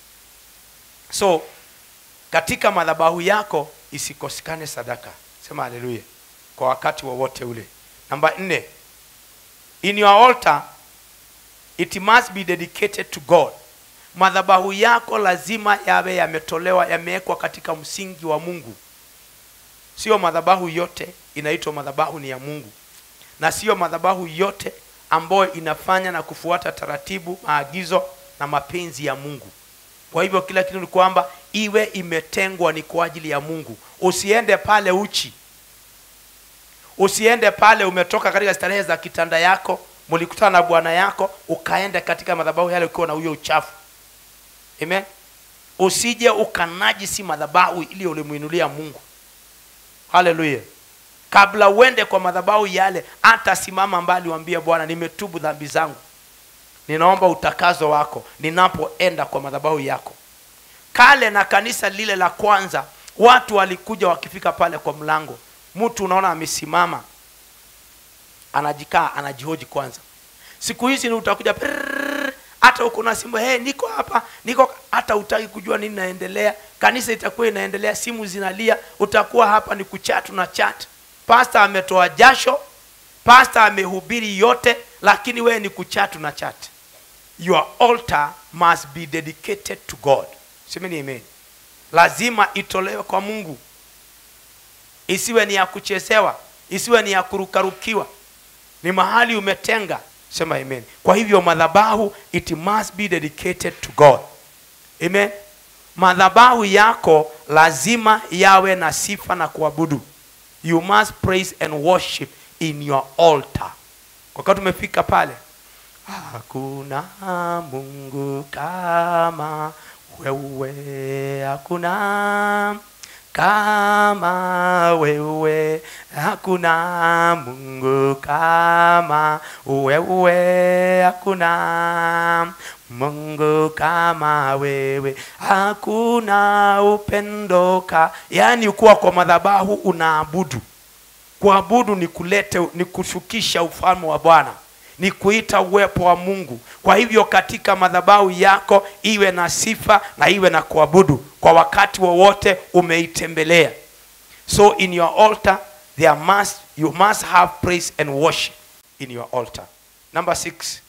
so katika madhabahu yako isikosekane sadaka sema haleluya kwa wakati wowote ule namba nne in your altar it must be dedicated to god madhabahu yako lazima yawe yametolewa yamewekwa katika msingi wa mungu sio madhabahu yote inaitwa madhabahu ni ya mungu na sio madhabahu yote ambayo inafanya na kufuata taratibu maagizo na mapenzi ya mungu kwa hivyo kila kitu ni kwamba iwe imetengwa ni kwa ajili ya mungu usiende pale uchi usiende pale umetoka katika starehe za kitanda yako mlikutana na bwana yako ukaenda katika madhabahu yale ukiwa na huyo uchafu amen usije ukanajisi madhabahu ili ulimwinulia mungu haleluya kabla uende kwa madhabahu yale hata simama mbali wambia bwana nimetubu dhambi zangu ninaomba utakazo wako ninapoenda kwa madhabahu yako kale na kanisa lile la kwanza watu walikuja wakifika pale kwa mlango mtu unaona amesimama anajikaa anajihoji kwanza siku hizi ni utakuja prrrr, hata uko na simu hey, niko hapa niko hata utaki kujua nini naendelea kanisa itakuwa inaendelea simu zinalia utakuwa hapa ni kuchatu na chat pasta ametoa jasho pasta amehubiri yote lakini wewe ni kuchatu na chat your altar must be dedicated to god semeni amen lazima itolewe kwa mungu isiwe ni ya kuchezewa isiwe ni ya kurukarukiwa ni mahali umetenga sema amen kwa hivyo madhabahu it must be dedicated to god amen madhabahu yako lazima yawe na sifa na kuabudu you must praise and worship in your altar wakati umefika pale hakuna mungu kama wewe hakuna kama wewe hakuna mungu kama wewe hakuna mungu kama wewe hakuna upendoka yaani kuwa kwa madhabahu unaabudu kuabudu ni kulete ni kushukisha ufalme wa bwana ni kuita uwepo wa mungu kwa hivyo katika madhabahu yako iwe na sifa na iwe na kuabudu kwa wakati wowote umeitembelea so in your altar there must, you must have praise and worship in your altar number six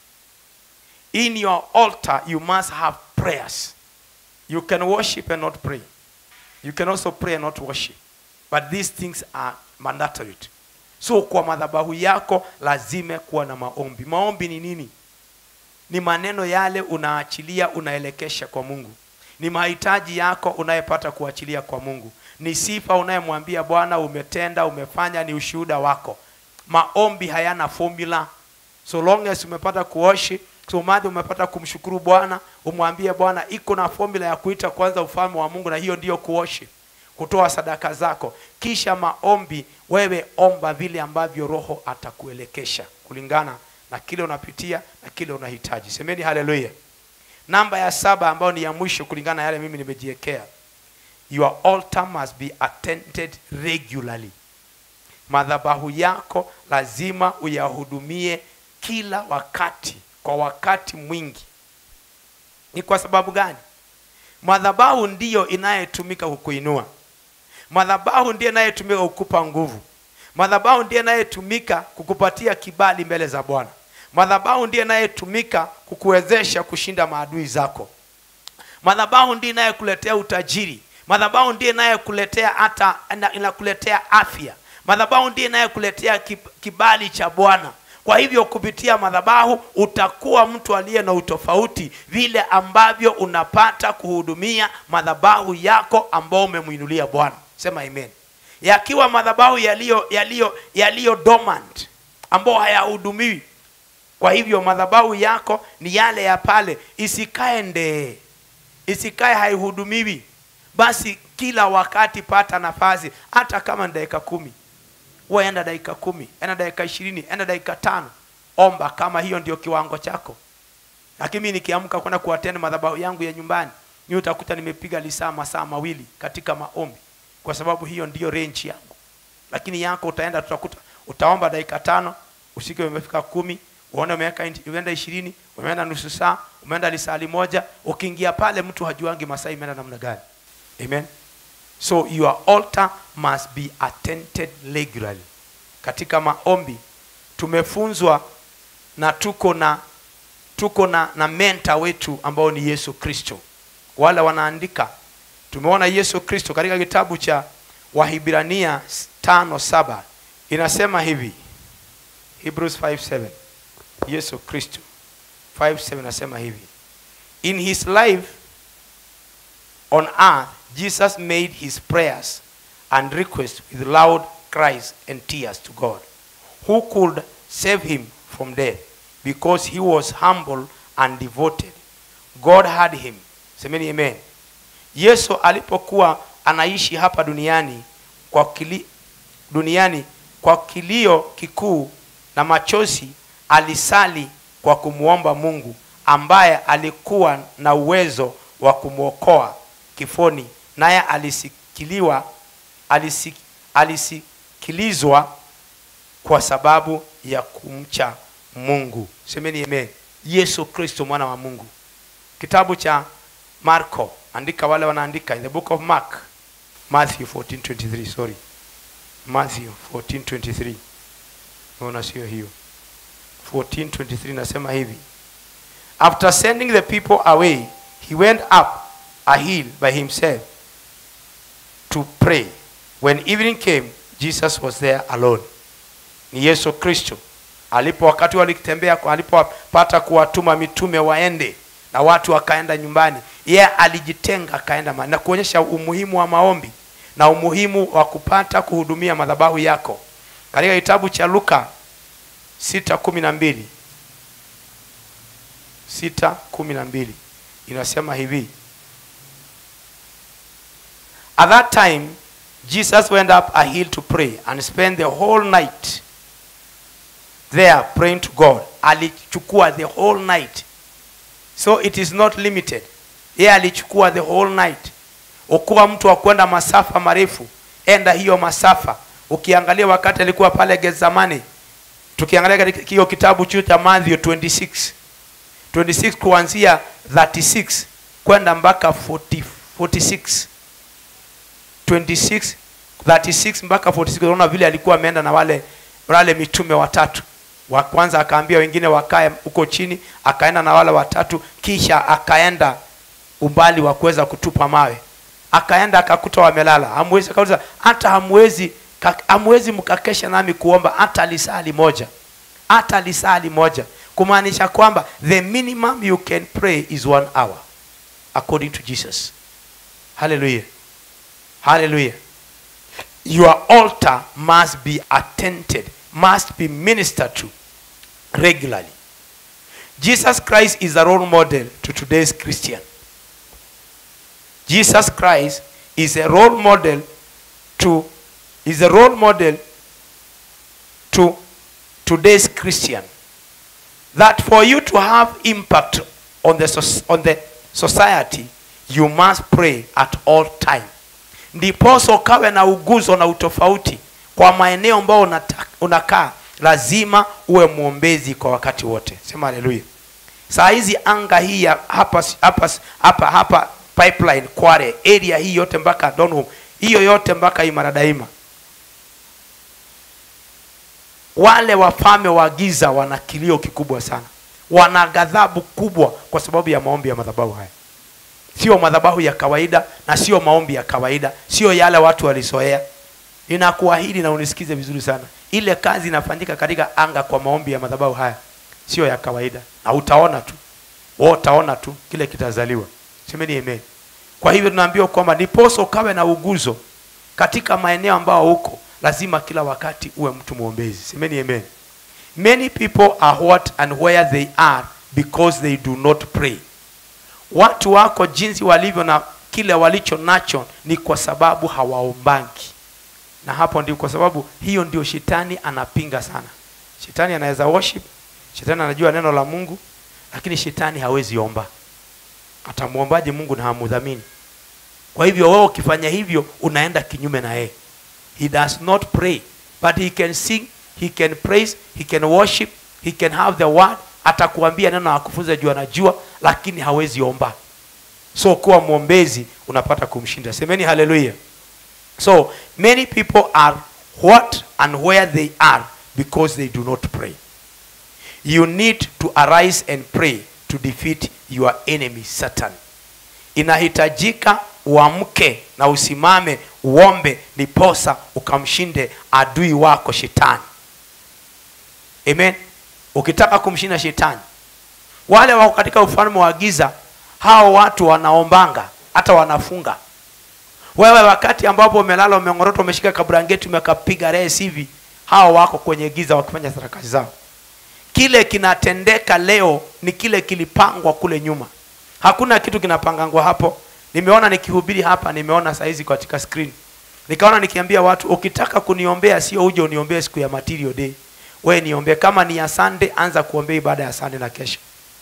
in your altar you must have prayers you can worship and not pray you can also pray and not worship but these things are mandatory so kwa madhabahu yako lazima kuwa na maombi maombi ni nini ni maneno yale unaachilia unaelekesha kwa mungu ni mahitaji yako unayepata kuachilia kwa mungu ni sifa unayemwambia bwana umetenda umefanya ni ushuhuda wako maombi hayana formula so long as umepata kuoshi so madhi umepata kumshukuru bwana umwambie bwana iko na formula ya kuita kwanza ufalme wa mungu na hiyo ndiyo kuoshi kutoa sadaka zako kisha maombi wewe omba vile ambavyo roho atakuelekesha kulingana na kile unapitia na kile unahitaji semeni haleluya namba ya saba ambayo ni ya mwisho kulingana na yale mimi nimejiwekea your altar must be attended regularly madhabahu yako lazima uyahudumie kila wakati kwa wakati mwingi ni kwa sababu gani madhabahu ndiyo inayetumika kukuinua madhabahu ndiyo inayetumika kukupa nguvu madhabahu ndiyo inayetumika kukupatia kibali mbele za bwana madhabahu ndiyo inayetumika kukuwezesha kushinda maadui zako madhabahu ndiyo inayekuletea utajiri madhabahu ndiyo inayekuletea hata ina- inakuletea afya madhabahu ndiyo inayekuletea kib- kibali cha bwana kwa hivyo kupitia madhabahu utakuwa mtu aliye na utofauti vile ambavyo unapata kuhudumia madhabahu yako ambao umemwinulia bwana sema amen yakiwa madhabahu yaliyo yaliyo yaliyo dormant ambao hayahudumiwi kwa hivyo madhabahu yako ni yale ya pale isikae ndee isikae haihudumiwi basi kila wakati pata nafasi hata kama ni dakika kumi wewe enda dakika kumi enda dakika ishirini enda dakika tano omba kama hiyo ndio kiwango chako lakini mimi nikiamka kwenda kuatenda madhabahu yangu ya nyumbani mi utakuta nimepiga lisaa masaa mawili katika maombi kwa sababu hiyo ndiyo range yangu lakini yako utaenda tutakuta utaomba dakika tano usike umefika kumi uone umeweka inti- umeenda ishirini umeenda nusu saa umeenda lisali moja ukiingia pale mtu hajuangi masaa imeenda namna gani amen so your altar must be attended regularly katika maombi tumefunzwa na tuko na tuko na na menta wetu ambao ni yesu kristo wale wanaandika tumeona yesu kristo katika kitabu cha wahibrania tano saba inasema hivi hebrews 57 yesu kristo 57 inasema hivi in his life on earth jesus made his prayers and requests with loud cries and tears to god who could save him from death because he was humble and devoted god had him semeni amen yesu alipokuwa anaishi hapa duniani kwa kili, duniani kwa kilio kikuu na machozi alisali kwa kumwomba mungu ambaye alikuwa na uwezo wa kumwokoa kifoni naye alisikiliwa alisik, alisikilizwa kwa sababu ya kumcha mungu semeni amen yesu kristo mwana wa mungu kitabu cha marko andika wale wanaandika in the book of mark matthew 1423 sorry matthew 1423 naona sio hiyo 1423 nasema hivi after sending the people away he went up a hill by himself to pray when evening came jesus was there alone ni yesu kristo alipo wakati walitembea alipopata kuwatuma mitume waende na watu wakaenda nyumbani yeye alijitenga akaenda ma- na kuonyesha umuhimu wa maombi na umuhimu wa kupata kuhudumia madhabahu yako katika kitabu cha luka sita kumi na mbili sita kumi na mbili inasema hivi at that time jesus went up a hill to pray and spent the whole night there praying to god alichukua the whole night so it is not limited yeye alichukua the whole night ukuwa mtu wa kwenda masafa marefu enda hiyo masafa ukiangalia wakati alikuwa pale gezamani tukiangalia katika hiyo kitabu chuo cha Matthew 26 26 kuanzia 36 kwenda mpaka 40, 46 26 36 mpaka 46 unaona vile alikuwa ameenda na wale wale mitume watatu wa kwanza akaambia wengine wakae huko chini akaenda na wale watatu kisha akaenda umbali wa kuweza kutupa mawe akaenda akakuta wamelala hamwezi akauliza hata hamwezi ka- hamwezi mkakesha nami kuomba hata lisali moja hata lisali moja kumaanisha kwamba the minimum you can pray is one hour according to jesus hallelujah hallelujah your altar must be attended must be ministered to regularly jesus christ is a role model to today's christian jesus christ is a role model to is a role model to today's christian that for you to have impact on the, soc- on the society you must pray at all time ndiposo ukawe na uguzo na utofauti kwa maeneo ambayo unata- unakaa lazima uwe mwombezi kwa wakati wote sema haleluya saa hizi anga hii ya hapa hapa hapa hapa pipeline kware area hii yote mpaka donholm hiyo yote mpaka imara daima wale wafalme wa giza wana kilio kikubwa sana wana ghadhabu kubwa kwa sababu ya maombi ya madhabahu haya sio madhabahu ya kawaida na sio maombi ya kawaida sio yale watu walizoea ninakuahidi na unisikize vizuri sana ile kazi inafanyika katika anga kwa maombi ya madhabahu haya sio ya kawaida na utaona tu wewe utaona tu kile kitazaliwa semeni amen kwa hivyo tunaambiwa kwamba niposo ukawe na uguzo katika maeneo ambao huko lazima kila wakati uwe mtu mwombezi semeni amen many people are what and where they are because they do not pray watu wako jinsi walivyo na kile walicho nacho ni kwa sababu hawaombangi na hapo ndio kwa sababu hiyo ndio shetani anapinga sana shetani anaweza worship shetani anajua neno la mungu lakini shetani hawezi omba atamwombaje mungu na hamudhamini kwa hivyo wewe ukifanya hivyo unaenda kinyume na yeye he does not pray but he can sing he can praise he can worship he can have the word atakuambia neno akufunza juu anajua lakini hawezi omba so kuwa mwombezi unapata kumshinda semeni haleluya so many people are what and where they are because they do not pray you need to arise and pray to defeat your enemy satan inahitajika uamke na usimame uombe niposa ukamshinde adui wako shetani amen ukitaka kumshinda shetani wale wako katika ufalme wa giza hao watu wanaombanga hata wanafunga wewe wakati ambapo umelala umeng'orota umeshika kabrangeti umekapiga res hivi hao wako kwenye giza wakifanya sarakasi zao kile kinatendeka leo ni kile kilipangwa kule nyuma hakuna kitu kinapangangwa hapo nimeona nikihubiri hapa nimeona saizi katika screen nikaona nikiambia watu ukitaka kuniombea sio uje uniombee siku ya material day we niombee kama ni ya sunday anza kuombea ibada ya sunday na kesho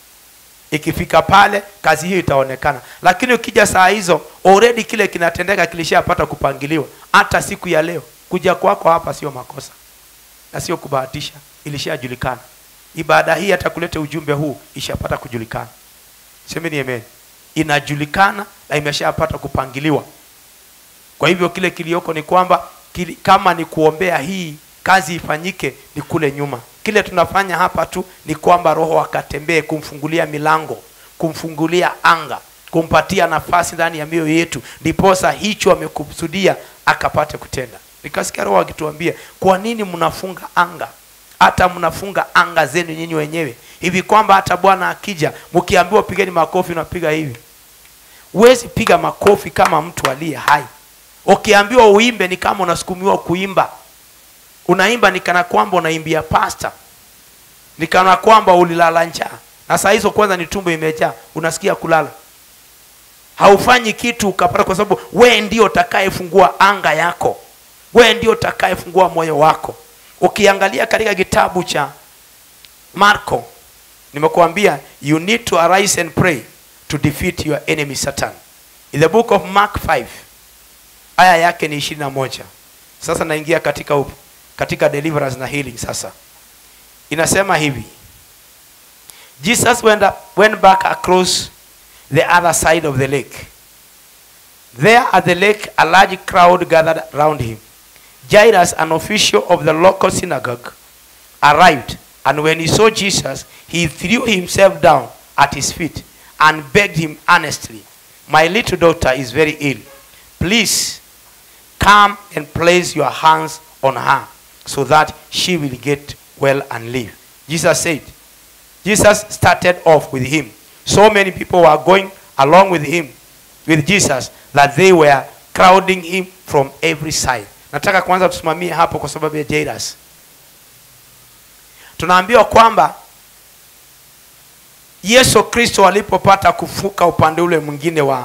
ikifika pale kazi hiyo itaonekana lakini ukija saa hizo already kile kinatendeka kilishapata kupangiliwa hata siku ya leo kuja kwako hapa sio makosa na sio kubahatisha ilishajulikana ibada hii hata kuleta ujumbe huu ishapata kujulikana semeni amen inajulikana na imeshapata kupangiliwa kwa hivyo kile kilioko ni kwamba kili, kama ni kuombea hii kazi ifanyike ni kule nyuma kile tunafanya hapa tu ni kwamba roho akatembee kumfungulia milango kumfungulia anga kumpatia nafasi ndani ya mioyo yetu ndiposa hicho amekusudia akapate kutenda nikasikia roho akituambia kwa nini mnafunga anga hata mnafunga anga zenu nyinyi wenyewe hivi kwamba hata bwana akija mkiambiwa pigeni makofi unapiga hivi huwezi piga makofi kama mtu aliye hai ukiambiwa uimbe ni kama unasukumiwa kuimba unaimba ni kana kwamba unaimbia pasta ni kana kwamba ulilala njaa na saa hizo kwanza ni tumbo imejaa unasikia kulala haufanyi kitu ukapata kwa sababu wee ndio utakayefungua anga yako wee ndio utakayefungua moyo wako ukiangalia katika kitabu cha marko nimekuambia you need to arise and pray to defeat your enemy satan in the book of mark 5 aya yake ni ishirini na moja sasa naingia katika up, katika deliverance na healing sasa inasema hivi jesus went, up, went back across the other side of the lake there at the lake a large crowd gathered round him jairus an official of the local synagogue arrived and when he saw jesus he threw himself down at his feet and begged him earnestly my little daughter is very ill please come and place your hands on her so that she will get well and live. Jesus said, Jesus started off with him. So many people were going along with him, with Jesus, that they were crowding him from every side. Nataka kwanza tusimamie hapo kwa sababu ya Jairus. Tunaambiwa kwamba Yesu Kristo alipopata kufuka upande ule mwingine wa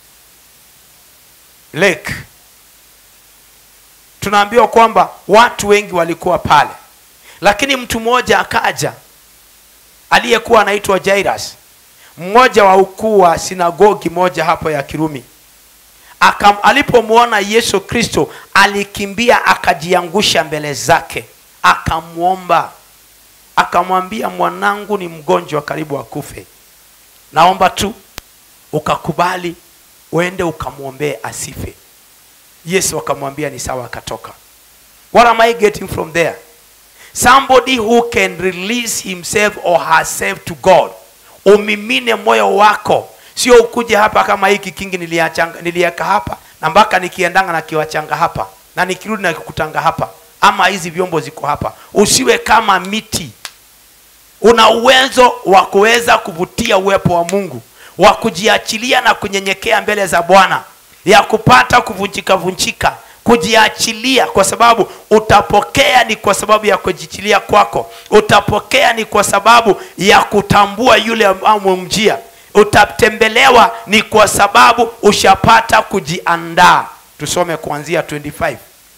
lake tunaambiwa kwamba watu wengi walikuwa pale lakini mtu mmoja akaja aliyekuwa anaitwa jairus mmoja wa ukuu wa sinagogi moja hapo ya kirumi Akam, alipomwona yesu kristo alikimbia akajiangusha mbele zake akamwomba akamwambia mwanangu ni mgonjwa karibu akufe naomba tu ukakubali uende ukamwombee asife yesu akamwambia ni sawa akatoka what am i getting from there somebody who can release himself or herself to god umimine moyo wako sio ukuje hapa kama hiki kingi niliachanga- niliweka hapa na mpaka nikiendanga na kiwachanga hapa na nikirudi na kikutanga hapa ama hizi vyombo ziko hapa usiwe kama miti una uwezo wa kuweza kuvutia uwepo wa mungu wa kujiachilia na kunyenyekea mbele za bwana ya kupata kuvunjika vunjika kujiachilia kwa sababu utapokea ni kwa sababu ya kujiachilia kwako utapokea ni kwa sababu ya kutambua yule amemjia utatembelewa ni kwa sababu ushapata kujiandaa tusome kuanzia 25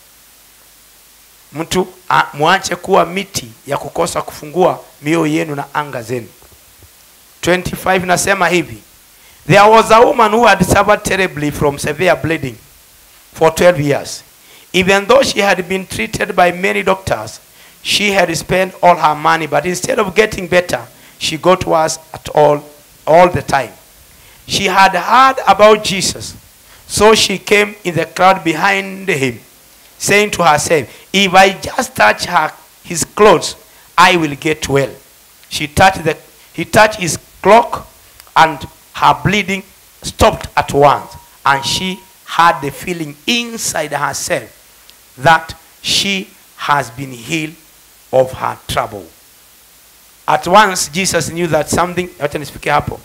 mtu a- mwache kuwa miti ya kukosa kufungua mioyo yenu na anga zenu 25 nasema hivi there was a woman who had suffered terribly from severe bleeding for 12 years even though she had been treated by many doctors she had spent all her money but instead of getting better she got worse at all all the time she had heard about jesus so she came in the crowd behind him saying to herself, If I just touch her, his clothes, I will get well. She touched the, he touched his cloak, and her bleeding stopped at once. And she had the feeling inside herself that she has been healed of her trouble. At once Jesus knew that something, wacha nisifikie hapo.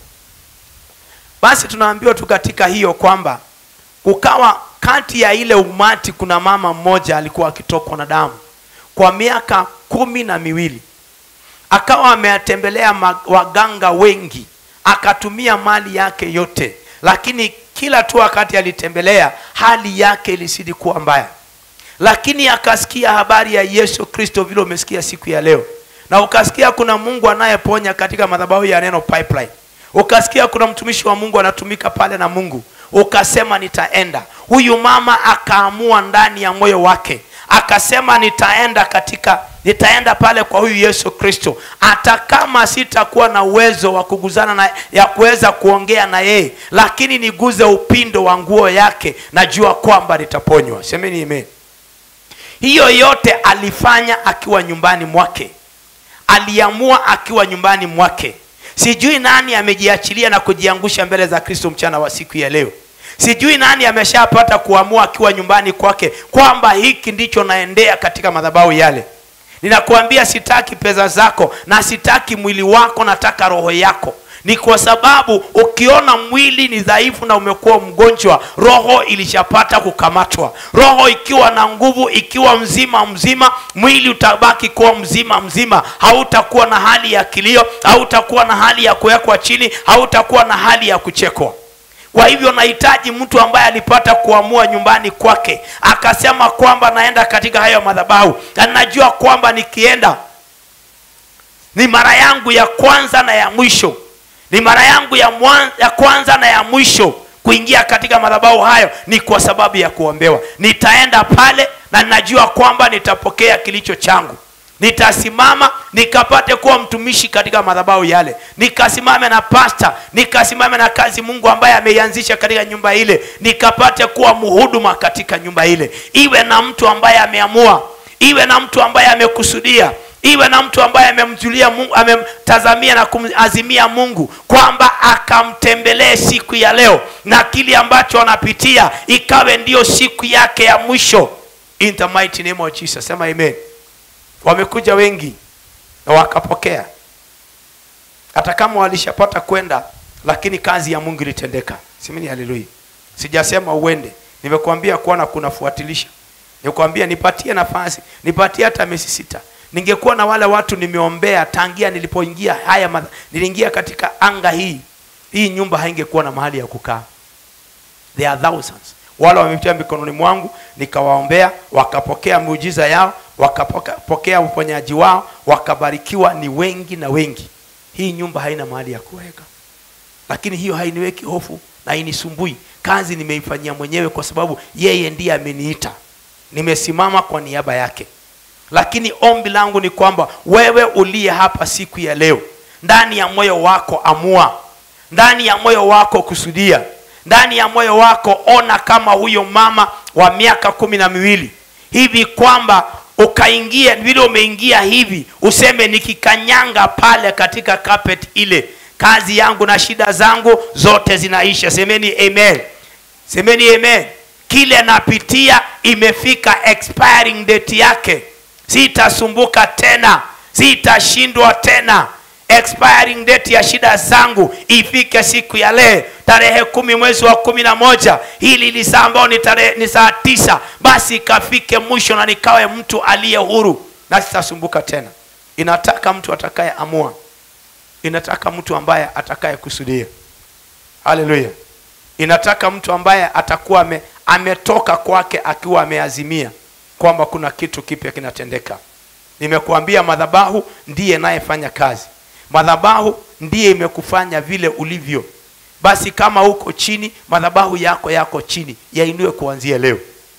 Basi tunaambiwa tu katika hiyo kwamba kukawa kati ya ile umati kuna mama mmoja alikuwa akitokwa na damu kwa miaka kumi na miwili akawa amewatembelea ma- waganga wengi akatumia mali yake yote lakini kila tu wakati alitembelea hali yake ilizidi kuwa mbaya lakini akasikia habari ya yesu kristo vile umesikia siku ya leo na ukasikia kuna mungu anayeponya katika madhabahu ya neno pipeline ukasikia kuna mtumishi wa mungu anatumika pale na mungu ukasema nitaenda huyu mama akaamua ndani ya moyo wake akasema nitaenda katika nitaenda pale kwa huyu yesu kristo hata kama sitakuwa na uwezo wa kuguzana na ya kuweza kuongea na yeye lakini niguze upindo wa nguo yake najua kwamba nitaponywa semeni amen hiyo yote alifanya akiwa nyumbani mwake aliamua akiwa nyumbani mwake sijui nani amejiachilia na kujiangusha mbele za kristo mchana wa siku ya leo sijui nani ameshapata kuamua akiwa nyumbani kwake kwamba hiki ndicho naendea katika madhabahu yale ninakuambia sitaki pesa zako na sitaki mwili wako nataka roho yako ni kwa sababu ukiona mwili ni dhaifu na umekuwa mgonjwa roho ilishapata kukamatwa roho ikiwa na nguvu ikiwa mzima mzima mwili utabaki kuwa mzima mzima hautakuwa na hali ya kilio hautakuwa na hali ya kuwekwa chini hautakuwa na hali ya kuchekwa kwa hivyo nahitaji mtu ambaye alipata kuamua nyumbani kwake akasema kwamba naenda katika hayo madhabahu na najua kwamba nikienda ni mara yangu ya kwanza na ya mwisho ni mara yangu ya, mwan, ya kwanza na ya mwisho kuingia katika madhabahu hayo ni kwa sababu ya kuombewa nitaenda pale na najua kwamba nitapokea kilicho changu nitasimama nikapate kuwa mtumishi katika madhabahu yale nikasimame na pasta nikasimame na kazi mungu ambaye ameianzisha katika nyumba ile nikapate kuwa mhuduma katika nyumba ile iwe na mtu ambaye ameamua iwe na mtu ambaye amekusudia iwe na mtu ambaye amemjulia mungu amemtazamia na kumazimia mungu kwamba akamtembelee siku ya leo na kile ambacho anapitia ikawe ndiyo siku yake ya mwisho in the mighty name of jesus sema amen wamekuja wengi na wakapokea hata kama walishapata kwenda lakini kazi ya mungu ilitendeka simini haleluya sijasema uende nimekuambia kuona kunafuatilisha nikwambia nipatie nafasi nipatie hata miezi sita ningekuwa na wale watu nimeombea tangia nilipoingia haya madha, niliingia katika anga hii hii nyumba haingekuwa na mahali ya kukaa there are thousands wale wamepitia mikononi mwangu nikawaombea wakapokea miujiza yao wakapokea uponyaji wao wakabarikiwa ni wengi na wengi hii nyumba haina mahali ya kuweka lakini hiyo hainiweki hofu na hainisumbui kazi nimeifanyia mwenyewe kwa sababu yeye ndiye ameniita nimesimama kwa niaba yake lakini ombi langu ni kwamba wewe uliye hapa siku ya leo ndani ya moyo wako amua ndani ya moyo wako kusudia ndani ya moyo wako ona kama huyo mama wa miaka kumi na miwili hivi kwamba ukaingia vile umeingia hivi useme nikikanyanga pale katika carpet ile kazi yangu na shida zangu zote zinaisha semeni amen semeni amen kile napitia imefika expiring date yake sitasumbuka tena sitashindwa tena expiring date ya shida zangu ifike siku ya leo tarehe kumi mwezi wa kumi na moja hili ni saa ambao ni, tarehe, ni saa tisa basi ikafike mwisho na nikawe mtu aliye huru na sitasumbuka tena inataka mtu atakaye amua inataka mtu ambaye atakaye kusudia haleluya inataka mtu ambaye atakuwa ame, ametoka kwake akiwa ameazimia kwamba kuna kitu kipya kinatendeka nimekuambia madhabahu ndiye nayefanya kazi madhabahu ndiye imekufanya vile ulivyo basi kama uko chini madhabahu yako yako chini yainue kuanzia leo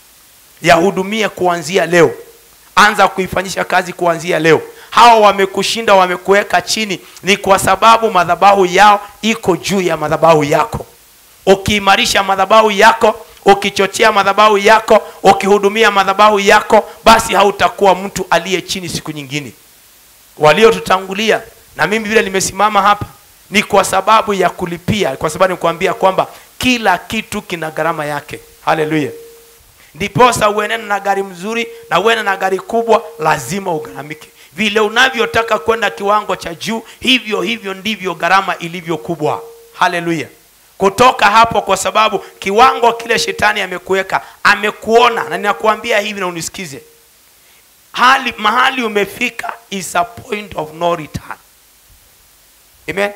yahudumie kuanzia leo anza kuifanyisha kazi kuanzia leo hawa wamekushinda wamekuweka chini ni kwa sababu madhabahu yao iko juu ya madhabahu yako ukiimarisha madhabahu yako ukichochea madhabahu yako ukihudumia madhabahu yako basi hautakuwa mtu aliye chini siku nyingine waliotutangulia na mimi vile nimesimama hapa ni kwa sababu ya kulipia kwa sababu nikuambia kwamba kila kitu kina gharama yake haleluya ndiposa uenene na gari mzuri na uene na gari kubwa lazima ugharamike vile unavyotaka kwenda kiwango cha juu hivyo hivyo ndivyo gharama ilivyo kubwa haleluya kutoka hapo kwa sababu kiwango kile shetani amekuweka amekuona na ninakuambia hivi na unisikize hali mahali umefika is a point of no return amen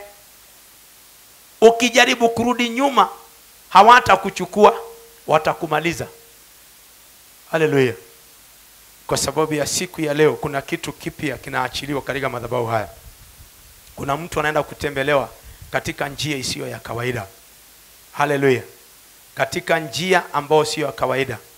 ukijaribu kurudi nyuma hawatakuchukua watakumaliza haleluya kwa sababu ya siku ya leo kuna kitu kipya kinaachiliwa katika madhabahu haya kuna mtu anaenda kutembelewa katika njia isiyo ya kawaida haleluya katika njia ambayo siyo ya kawaida